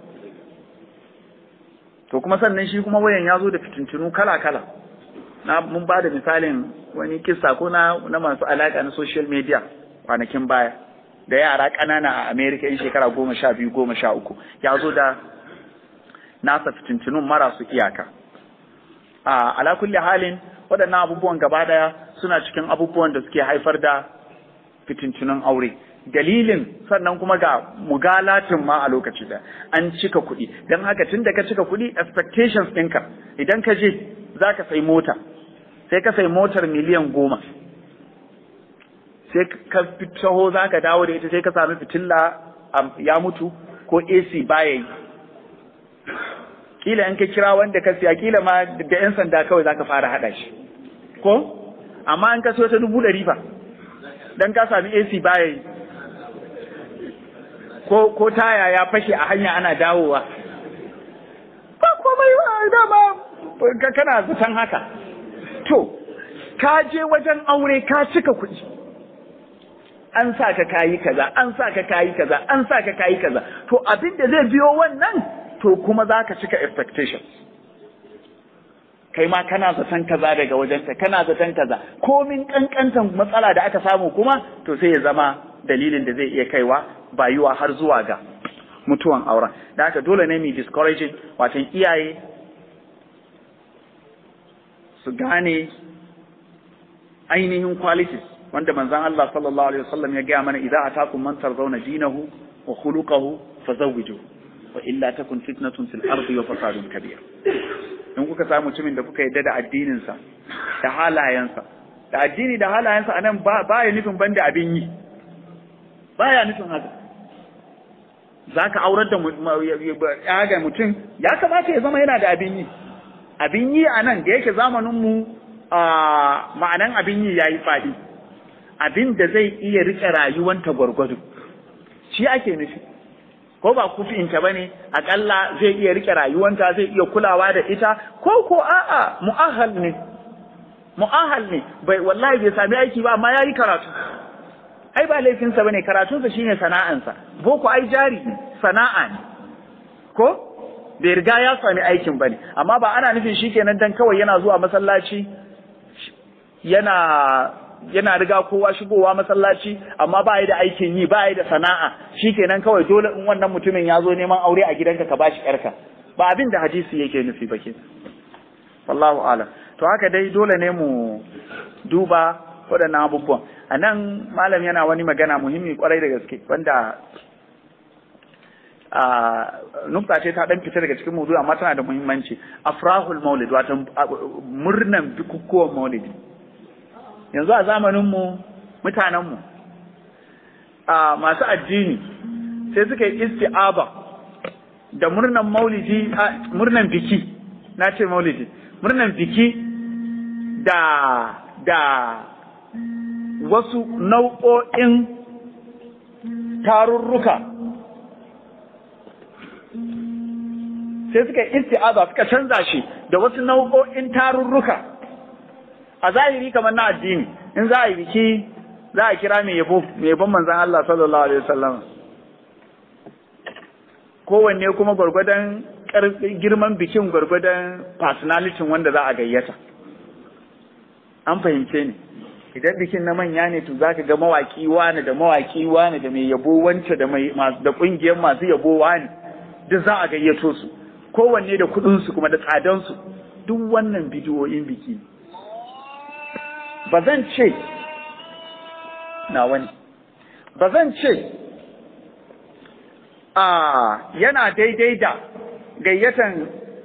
to kuma sannan shi kuma wayan ya zo da fitintunu kala kala na mun ba da misalin wani kisa ko na na masu alaka na social media kwanakin baya da yara ƙanana a America in shekara goma sha biyu goma sha uku ya zo da nasa fitintunun marasu iyaka a ala kulli halin waɗannan abubuwan gaba daya suna cikin abubuwan da suke haifar da fitintunun aure dalilin sannan kuma ga mugalatin ma a lokaci da an cika kuɗi don haka tun da ka cika kuɗi expectations ɗinka idan ka je za ka sai mota sai ka sai motar miliyan goma sai ka taho za ka dawo da ita sai ka sami fitilla ya mutu ko AC baya yi kila in ka kira wanda ka siya kila ma da 'yan sanda kawai za ka fara haɗa shi ko amma in ka siyo ta dubu ɗari fa dan ka sami AC baya yi ko ko taya ya fashe a hanya ana dawowa ba komai ba dama kana zaton haka to ka je wajen aure ka cika kuɗi an sa ka kayi kaza an sa ka kayi kaza an sa ka kayi kaza to abin da zai biyo wannan to kuma za ka cika expectations kai ma kana zaton kaza daga wajenta kana zaton kaza komin kankantan matsala da aka samu kuma to sai ya zama dalilin da zai iya kaiwa bayuwa har zuwa ga mutuwan auren da haka dole ne mu discouraging watan iyaye su gane ainihin qualities wanda manzon Allah sallallahu alaihi wasallam ya gaya mana idza atakum man tarzawna dinahu wa khuluquhu fazawwijuhu wa illa takun fitnatun fil ardi wa fasadun kabir in kuka samu mutumin da kuka yadda da addinin sa da halayensa da addini da halayensa anan ba ya nufin banda abin yi baya nufin haka zaka aurar da ya ga mutum ya kamata ya zama yana da abin yi abin yi anan da yake zamanin mu ma'anan abin yi yayi fadi abin da zai iya rike rayuwanta gwargwado shi ake nufi ko ba kufinta bane akalla zai iya rike rayuwanta zai iya kulawa da ita ko ko a'a mu'ahal ne mu'ahal ne bai wallahi bai sami aiki ba amma yayi karatu ai ba laifinsa bane karatunsa shine sana'ansa boko ai jari ne sana'a ne ko bai riga ya sami aikin bane amma ba ana nufin shikenan dan kawai yana zuwa masallaci yana yana riga kowa shigowa masallaci amma ba da aikin yi ba da sana'a shikenan kawai dole in wannan mutumin ya zo neman aure a gidanka ka bashi yarka ba abin da hadisi yake nufi ba ke wallahu alam to haka dai dole ne mu duba waɗannan abubuwan a nan malam yana wani magana muhimmi kwarai da gaske wanda a nukta ce ta dan fita daga cikin mudu amma tana da muhimmanci afrahul maulid wato murnan bukukuwan maulidi yanzu a zamaninmu mutanenmu a masu addini sai suka yi isti'aba da murnan maulidi murnan biki na ce maulidi murnan biki da da wasu nau'o'in tarurruka sai suka yi isti'aba suka canza shi da wasu nau'o'in tarurruka a zahiri kamar na addini in za a yi biki za a kira mai yabo mai yabon manzan Allah sallallahu alaihi wasallam kowanne kuma gwargwadon girman bikin gwargwadon personality wanda za a gayyata an fahimce ni idan bikin na manya ne to zaka ga mawaki wani da mawaki wani da mai yabo wance da mai da kungiyar masu yabo wani duk za a gayyato su kowanne da kudin su kuma da tsadan su duk wannan bidiyoyin biki ba zan ce na wani ba zan ce a yana daidai da gayyatan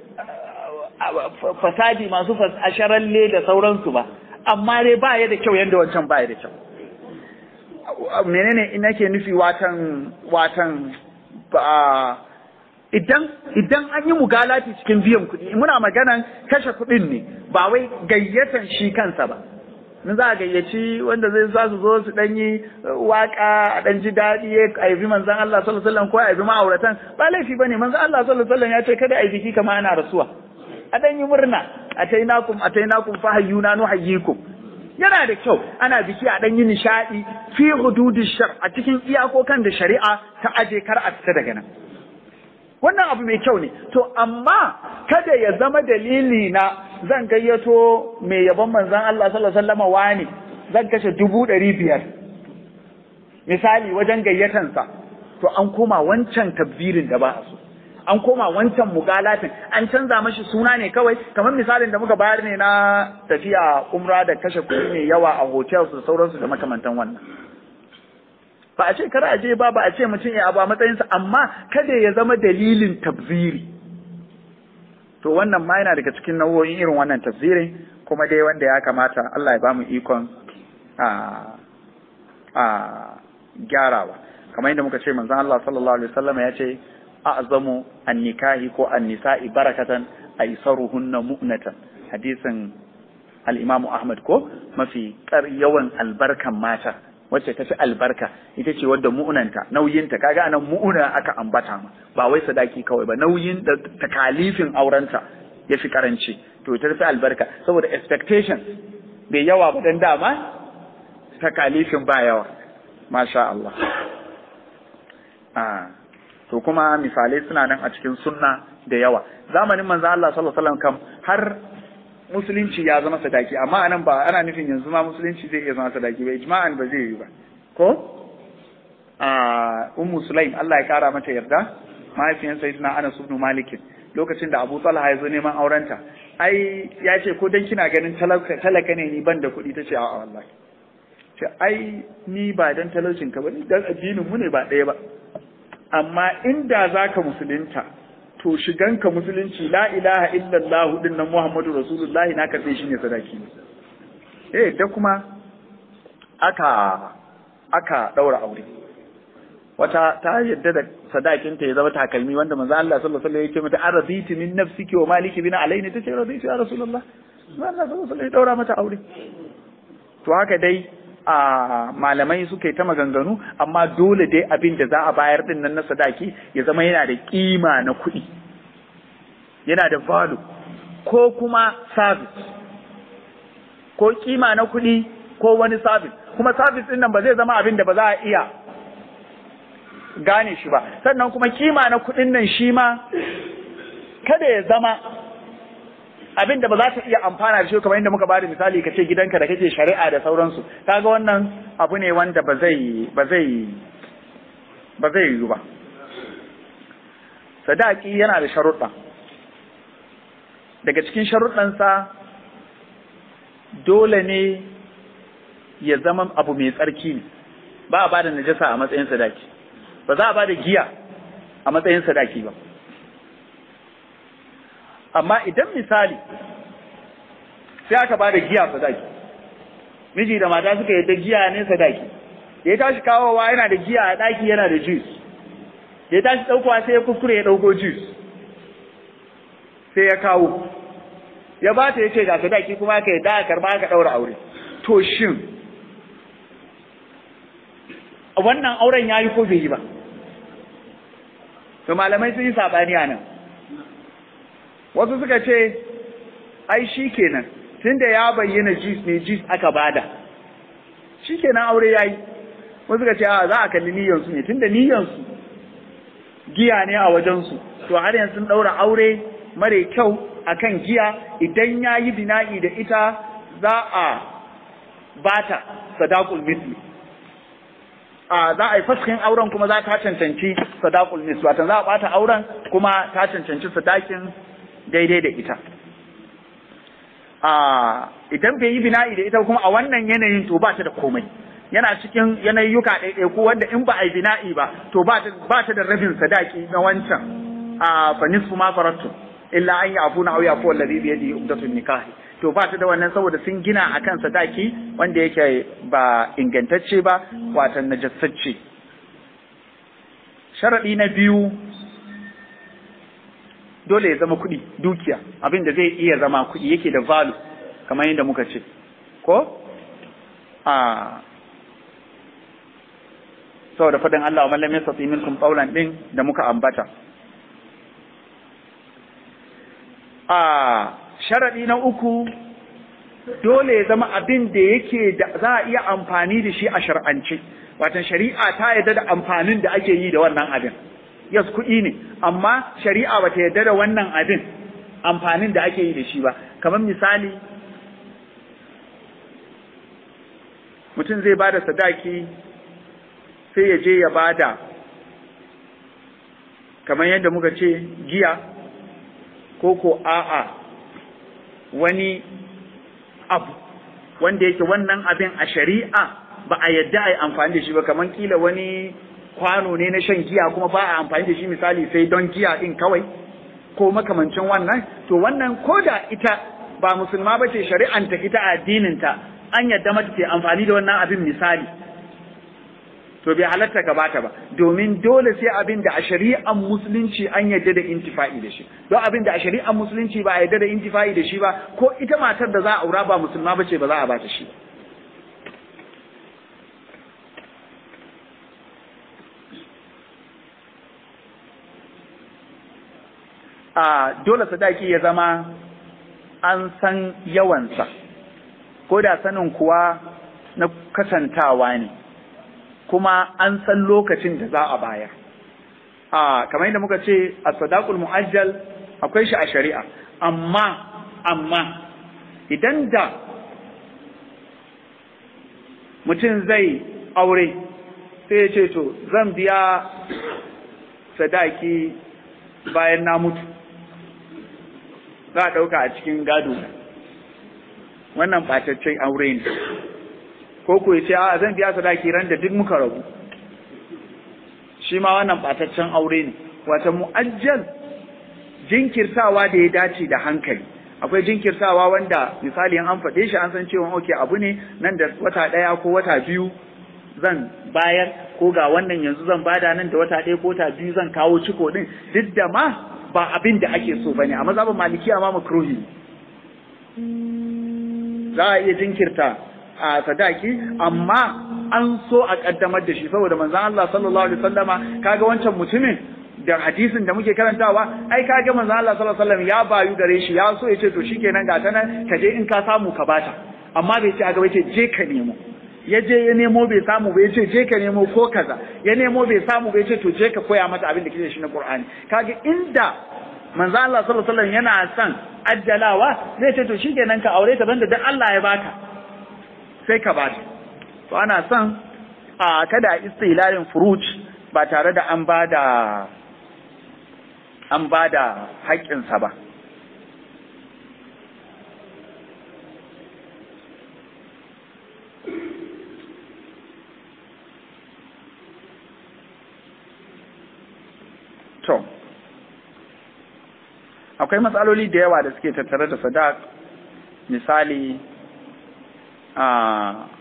fasadi masu asharalle da sauransu ba amma dai ba ya da kyau yadda wancan ba ya da kyau menene ina ke nufi watan watan idan idan an yi mugalati cikin biyan kuɗi muna maganan kashe kuɗin ne ba wai gayyatan shi kansa ba in za a gayyaci wanda zai za su zo su dan yi waka a dan ji daɗi a yi manzan Allah sallallahu alaihi wasallam ko a yi ma'auratan ba laifi bane manzan Allah sallallahu alaihi wasallam ya ce kada a yi biki kamar ana rasuwa a dan yi murna atainakum atainakum fahayyuna nuhayyikum yana da kyau ana biki a dan yi nishadi fi hududish shar a cikin iyakokan da shari'a ta aje kar a fita daga nan wannan abu mai kyau ne to amma kada ya zama dalili na zan gayyato mai yabon manzon Allah sallallahu alaihi wasallam wani zan kashe dubu ɗari biyar misali wajen gayyatansa to an koma wancan tabbirin da ba a so an koma wancan mugalatin an canza mashi suna ne kawai kamar misalin da muka bayar ne na tafiya umra da kashe kuɗi mai yawa a hotels da sauransu da makamantan wannan ba a ce kar a je ba ba a ce mutum ya abu a matsayinsa amma kada ya zama dalilin tabziri to wannan ma yana daga cikin nau'o'in irin wannan tabzirin kuma dai wanda ya kamata Allah ya bamu ikon a a gyarawa kamar yadda muka ce manzon Allah sallallahu alaihi wasallam ya ce a'zamu an-nikahi ko an-nisa'i barakatan aisaruhunna mu'natan hadisin al-Imam Ahmad ko mafi yawan albarkan mata wacce ta fi albarka ita ce wadda mu'unanta nauyinta kaga anan mu'una aka ambata ma ba wai sadaki kawai ba nauyin da takalifin aurenta ya fi karanci to ta fi albarka saboda expectation bai yawa ba dan dama takalifin ba yawa masha Allah ah to kuma misalai suna nan a cikin sunna da yawa zamanin manzo Allah sallallahu alaihi wasallam kam har musulunci ya zama sadaki amma anan ba ana nufin yanzu ma musulunci zai iya zama sadaki ba ijma'an ba zai yi ba ko a ummu sulaim Allah ya kara mata yarda mahaifiyan sayyidina Anas ibn Malik lokacin da Abu Talha ya zo neman aurenta ai ya ce ko dan kina ganin talaka talaka ne ni ban da kuɗi tace a'a wallahi ce ai ni ba dan talaucin ka ba ni dan addinin mu ne ba ɗaya ba amma inda zaka musulunta to shiganka musulunci la ilaha illallah din nan Muhammadu Rasulullahi na karɓe shi ne sadaki eh da kuma aka aka daura aure wata ta yadda da sadakinta ya zama takalmi wanda manzo Allah sallallahu alaihi wasallam yake mata araditi min nafsiki wa maliki bina alaini tace raditu ya rasulullah manzo Allah sallallahu alaihi wasallam ya daura mata aure to haka dai a malamai suka yi ta maganganu amma dole dai abin da za a bayar din nan na sadaki ya zama yana da kima na kuɗi yana da value ko kuma service ko kima na kuɗi ko wani service kuma service din nan ba zai zama abin da ba za a iya gane shi ba sannan kuma kima na kuɗin nan shi ma kada ya zama abin da ba za ta iya amfana da shi kamar inda muka bada misali ka ce gidanka da kake shari'a da sauransu kaga wannan abu ne wanda ba zai ba zai ba zai yi ba sadaki yana da sharuɗa daga cikin sharuɗansa dole ne ya zama abu mai tsarki ne ba a bada najasa a matsayin sadaki ba za a bada giya a matsayin sadaki ba amma idan misali sai aka bada giya sadaki miji da mata suka yadda giya ne sadaki da ya tashi kawowa yana da giya a daki yana da juice da ya tashi daukowa sai ya kuskure ya dauko juice sai ya kawo ya ba ta yace ga sadaki kuma aka yadda aka karba aka daura aure to shin wannan auren yayi ko bai yi ba to malamai sun yi sabani a nan wasu suka ce ai shi kenan tunda ya bayyana jis ne jis aka bada shi kenan aure yayi wasu suka ce a za a kalli niyyansu ne tunda niyyansu giya ne a wajensu to har yanzu sun daura aure mare kyau akan giya idan ya yi bina'i da ita za a bata sadaqul misli a za a yi faskin auren kuma za ta cancanci sadaqul misli wato za a bata auren kuma ta cancanci sadakin daidai da ita a idan bai yi bina'i da ita kuma a wannan yanayin to ba ta da komai yana cikin yanayyuka ɗaiɗaiku wanda in ba a yi bina'i ba to ba ta da rabin sadaki na wancan a fa nisfu ma farattu illa an yafuna aw yafu alladhi bi yadihi umdatun nikahi to ba ta da wannan saboda sun gina akan sadaki wanda yake ba ingantacce ba watan najassacce sharadi na biyu dole ya zama kuɗi dukiya abin da zai iya zama kuɗi yake da value kamar yadda muka ce ko a saboda faɗin Allah wa mallam yastati minkum qawlan din da muka ambata a sharadi na uku dole ya zama abin da yake da za a iya amfani da shi a shar'ance watan shari'a ta yarda da amfanin da ake yi da wannan abin yes kuɗi ne amma shari'a bata yarda da wannan abin amfanin da ake yi da shi ba kamar misali mutum zai bada sadaki sai ya je ya bada kamar yadda muka ce giya ko ko a'a wani abu wanda yake wannan abin a shari'a ba a yadda a yi amfani da shi ba kamar kila wani kwano ne na shan giya kuma ba a amfani da shi misali sai don giya din kawai ko makamancin wannan to wannan ko da ita ba musulma ba ce shari'anta ita addininta an yadda mata ce amfani da wannan abin misali to bai halatta ka bata ba domin dole sai abin da a shari'an musulunci an yadda da intifa'i da shi don abin da a shari'an musulunci ba a yadda da intifa'i da shi ba ko ita matar da za a aura ba musulma ba ce ba za a bata shi ba a dole sadaki ya zama an san yawansa ko da sanin kuwa na kasantawa ne kuma an san lokacin da za a bayar a kamar yadda muka ce a sadaqul mu'ajjal akwai shi a shari'a amma amma idan da mutum zai aure sai ya ce to zan biya sadaki bayan na mutu za a ɗauka a cikin gado wannan ɓataccen aure ne ko ku ce a zan biya sadaki ran da duk muka rabu shi ma wannan ɓataccen aure ne wata mu'ajjal jinkirtawa da ya dace da hankali akwai jinkirtawa wanda misali an faɗe shi an san cewa oke abu ne nan da wata ɗaya ko wata biyu zan bayar ko ga wannan yanzu zan bada nan da wata ɗaya ko wata biyu zan kawo ciko ɗin duk da ma ba abin da ake so bane a mazhabin malikiya ma makruhi za a iya jinkirta a sadaki amma an so a kaddamar da shi saboda manzon Allah sallallahu alaihi wasallama kaga wancan mutumin da hadisin da muke karantawa ai kaga manzon Allah sallallahu alaihi wasallam ya bayu gare shi ya so ya ce to shikenan ga ta nan ka je in ka samu ka bata amma bai ce a gaba ce je ka nemo ya je ya nemo bai samu bai ce je ka nemo ko kaza ya nemo bai samu bai ce to je ka koya mata abin da kike shi na Qur'ani kaga inda manzo Allah sallallahu alaihi wasallam yana son ajjalawa zai ce to shikenan ka aure ta banda dan Allah ya baka sai ka bata to ana son a kada istilalin furuj ba tare da an bada an bada haƙƙinsa ba To, akwai matsaloli da yawa da suke tattare da sadak, misali, a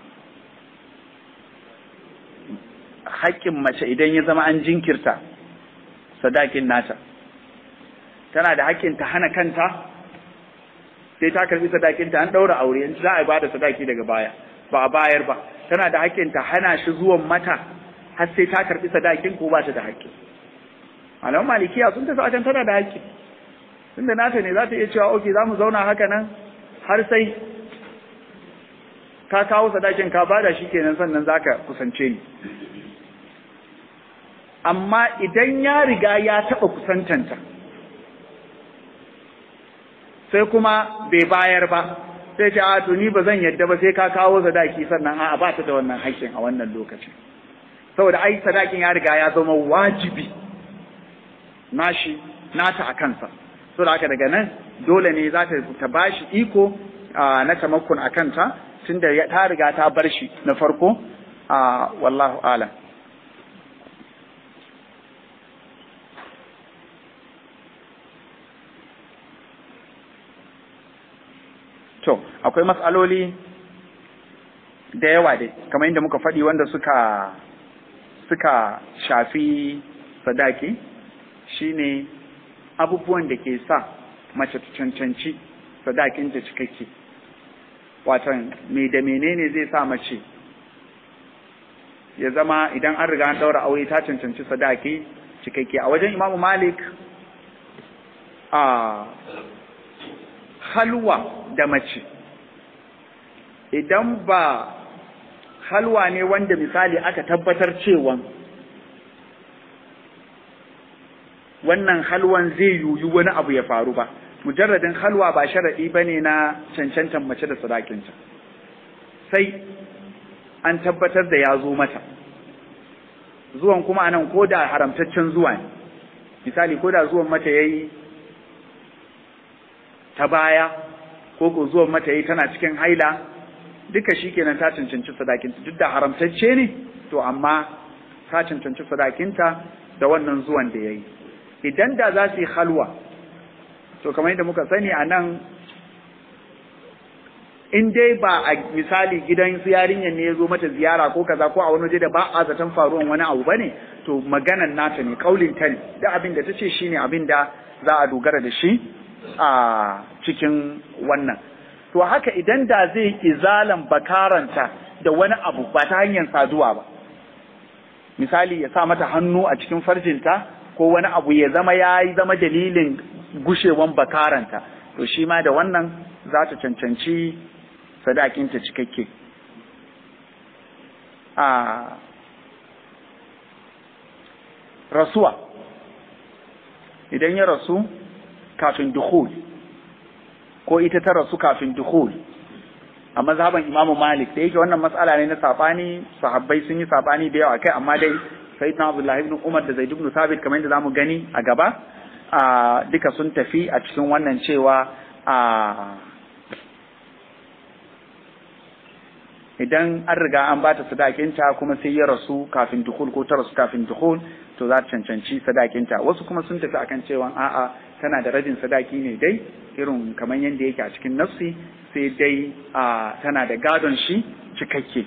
haƙƙin mace idan ya zama an jinkirta sadakin nata. Tana da haƙƙin ta hana kanta, sai ta karbi sadakinta an ɗaura aure, yanzu za a ba da sadaki daga baya, ba a bayar ba. Tana da haƙƙin ta hana shi zuwan mata, har sai ta karbi sadakin ko ba ta da haƙƙi. malaman malikiya sun tafi akan tana da haƙƙi tunda nata ne za ta iya cewa oke za mu zauna haka nan har sai ka kawo sadakin ka bada shi kenan sannan zaka kusance ni amma idan ya riga ya taɓa kusantanta sai kuma bai bayar ba sai ce a to ni ba zan yadda ba sai ka kawo sadaki sannan a ba ta da wannan haƙƙin a wannan lokacin saboda ai sadakin ya riga ya zama wajibi nashi nata a kansa so da haka daga nan dole ne za ta ta bashi iko na tamakkun a kanta tunda ta riga ta bar shi na farko wallahu alam to akwai matsaloli da yawa dai kamar inda muka faɗi wanda suka suka shafi sadaki shine abubuwan da ke sa mace ta cancanci sadakinta cikakke watan me da menene zai sa mace ya zama idan an riga an daura aure ta cancanci sadaki cikakke a wajen imamu malik a halwa da mace idan ba halwa ne wanda misali aka tabbatar cewa wannan halwan zai yuyu wani abu ya faru ba mujarradin halwa ba sharadi bane na cancantan mace da sadakinta sai an tabbatar da ya zo mata zuwan kuma anan ko da haramtaccen zuwa ne misali ko da zuwan mata yayi ta baya ko ko zuwan mata yayi tana cikin haila duka shikenan ta cancanci sadakinta duk da haramtacce ne to amma ta cancanci sadakinta da wannan zuwan da yayi idan da za su yi halwa to kamar yadda muka sani a nan in dai ba a misali gidan su yarinyar ne ya zo mata ziyara ko kaza ko a wani waje da ba a zaton faruwan wani abu bane to maganan nata ne kaulin ta ne da abin da ta ce shine abin da za a dogara da shi a cikin wannan to haka idan da zai izalan bakaranta da wani abu ba ta hanyar saduwa ba misali ya sa mata hannu a cikin farjinta ko wani abu ya zama ya yi zama dalilin gushewan bakaranta to shi ma da wannan za ta cancanci sadakinta cikakke a rasuwa idan ya rasu kafin dukhul ko ita ta rasu kafin dukhul a mazhaban imamu malik da yake wannan matsala ne na sabani sahabbai sun yi sabani da yawa kai amma dai sayyidina abdullahi ibn umar da zaid ibn sabit kamar yadda zamu gani a gaba a duka sun tafi a cikin wannan cewa a idan an riga an bata sadakinta kuma sai ya rasu kafin dukul ko ta rasu kafin dukul to za ta cancanci sadakinta wasu kuma sun tafi akan cewa a'a tana da rabin sadaki ne dai irin kamar yadda yake a cikin nafsi sai dai a tana da gadon shi cikakke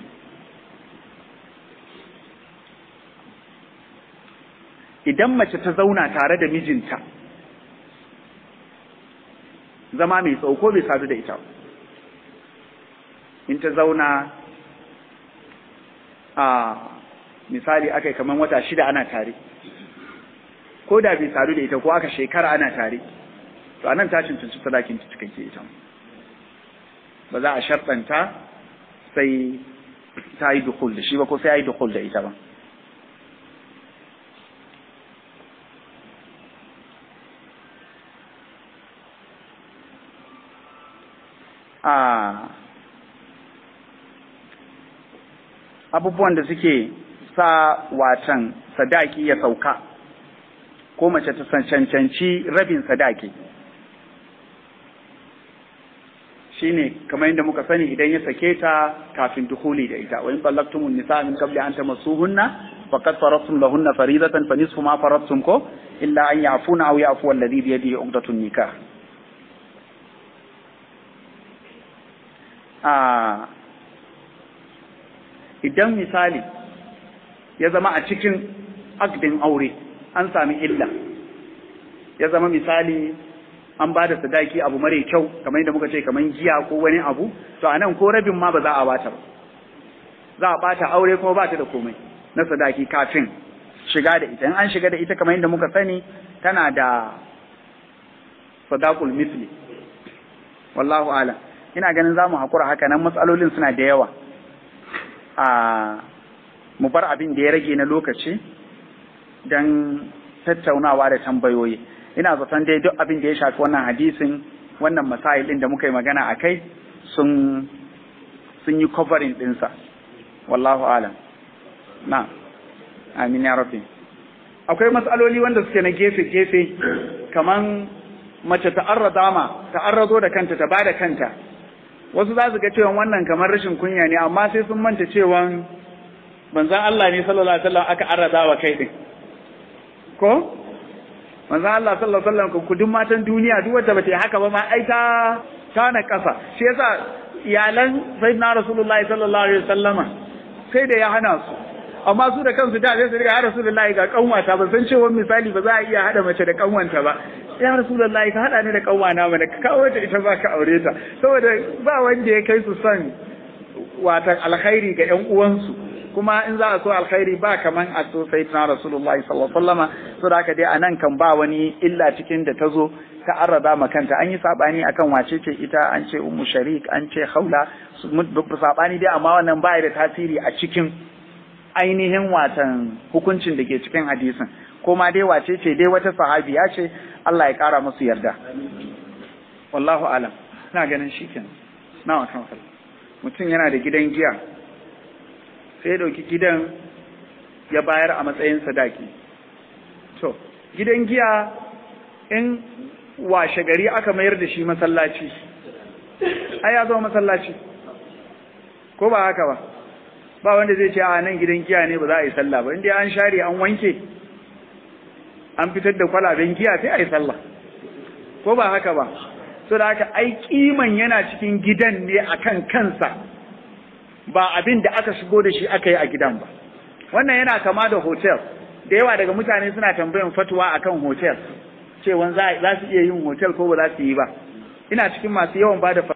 idan mace ta zauna tare da mijinta zama mai tsauko bai sadu da ita in ta zauna a misali aka yi kamar wata shida ana tare ko da bai sadu da ita ko aka shekara ana tare to anan ta cancanci sadakin ta cikakke ita ba za a sharɗanta sai ta yi dukul da shi ba ko sai ya yi dukul da ita ba a abubuwan da suke sa watan sadaki ya sauka ko mace ta cancanci rabin sadaki shine kamar yadda muka sani idan ya sake ta kafin dukhuli da ita wa in talaqtumun nisa min qabli an tamassuhunna faqad faradtum lahunna faridatan fa nisfu ma faradtum ko illa an ya'funa aw ya'fu alladhi bi yadihi 'uqdatun nikah a idan misali ya zama a cikin akdin aure an sami illa ya zama misali an ba da sadaki abu mare kyau kamar yadda muka ce kamar giya ko wani abu to anan ko rabin ma ba za a bata ba za a bata aure kuma ba ta da komai na sadaki kafin shiga da ita in an shiga da ita kamar yadda muka sani tana da sadaqul misli wallahu a'lam ina ganin za mu haƙura haka nan matsalolin suna da yawa a mu bar abin da ya rage na lokaci don tattaunawa da tambayoyi ina zaton dai duk abin da ya shafi wannan hadisin wannan masail ɗin da muka yi magana a kai sun sun yi covering ɗinsa wallahu alam na amin ya rabbi akwai matsaloli wanda suke na gefe-gefe kaman mace ta'arrada ma ta'arrado da kanta ta ba da kanta wasu za su ga cewa wannan kamar rashin kunya ne amma sai sun manta cewa manzon Allah ne sallallahu alaihi wasallam aka arrada wa kai din ko manzon Allah sallallahu alaihi wasallam ku duk matan duniya duk wacce bata yi haka ba ma ai ta ta na kasa shi yasa iyalan sayyidina rasulullahi sallallahu alaihi wasallama sai da ya hana su amma su da kansu da sai su riga ya rasulullahi ga kanwata ban san cewa misali ba za a iya hada mace da kanwanta ba ya rasulullahi ka hada ni da kanwana mana ka kawo ta ita ba ka aure ta saboda ba wanda ya kai su son watan alkhairi ga ƴan uwansu kuma in za a so alkhairi ba kaman a so sayyidina rasulullahi sallallahu alaihi wasallama so da haka dai anan kan ba wani illa cikin da ta zo ta arraba ma kanta an yi sabani akan wace ce ita an ce ummu sharik an ce haula sabani dai amma wannan ba da tasiri a cikin ainihin watan hukuncin da ke cikin hadisin ko ma dai wace ce dai wata sahabiya ce Allah ya kara musu yarda wallahu alam ina ganin shikenan na kan mutum yana da gidan giya sai ya dauki gidan ya bayar a matsayin sadaki to gidan giya in washe gari aka mayar da shi masallaci ai ya zama masallaci ko ba haka ba ba wanda zai ce a nan gidan giya ne ba za a yi sallah ba inda an share an wanke an fitar da kwalaben giya sai a yi sallah ko ba haka ba so da haka ai kiman yana cikin gidan ne akan kansa ba abin da aka shigo da shi aka yi a gidan ba wannan yana kama da hotel da yawa daga mutane suna tambayan fatuwa akan hotel cewa za su iya yin hotel ko ba za su yi ba ina cikin masu yawan ba da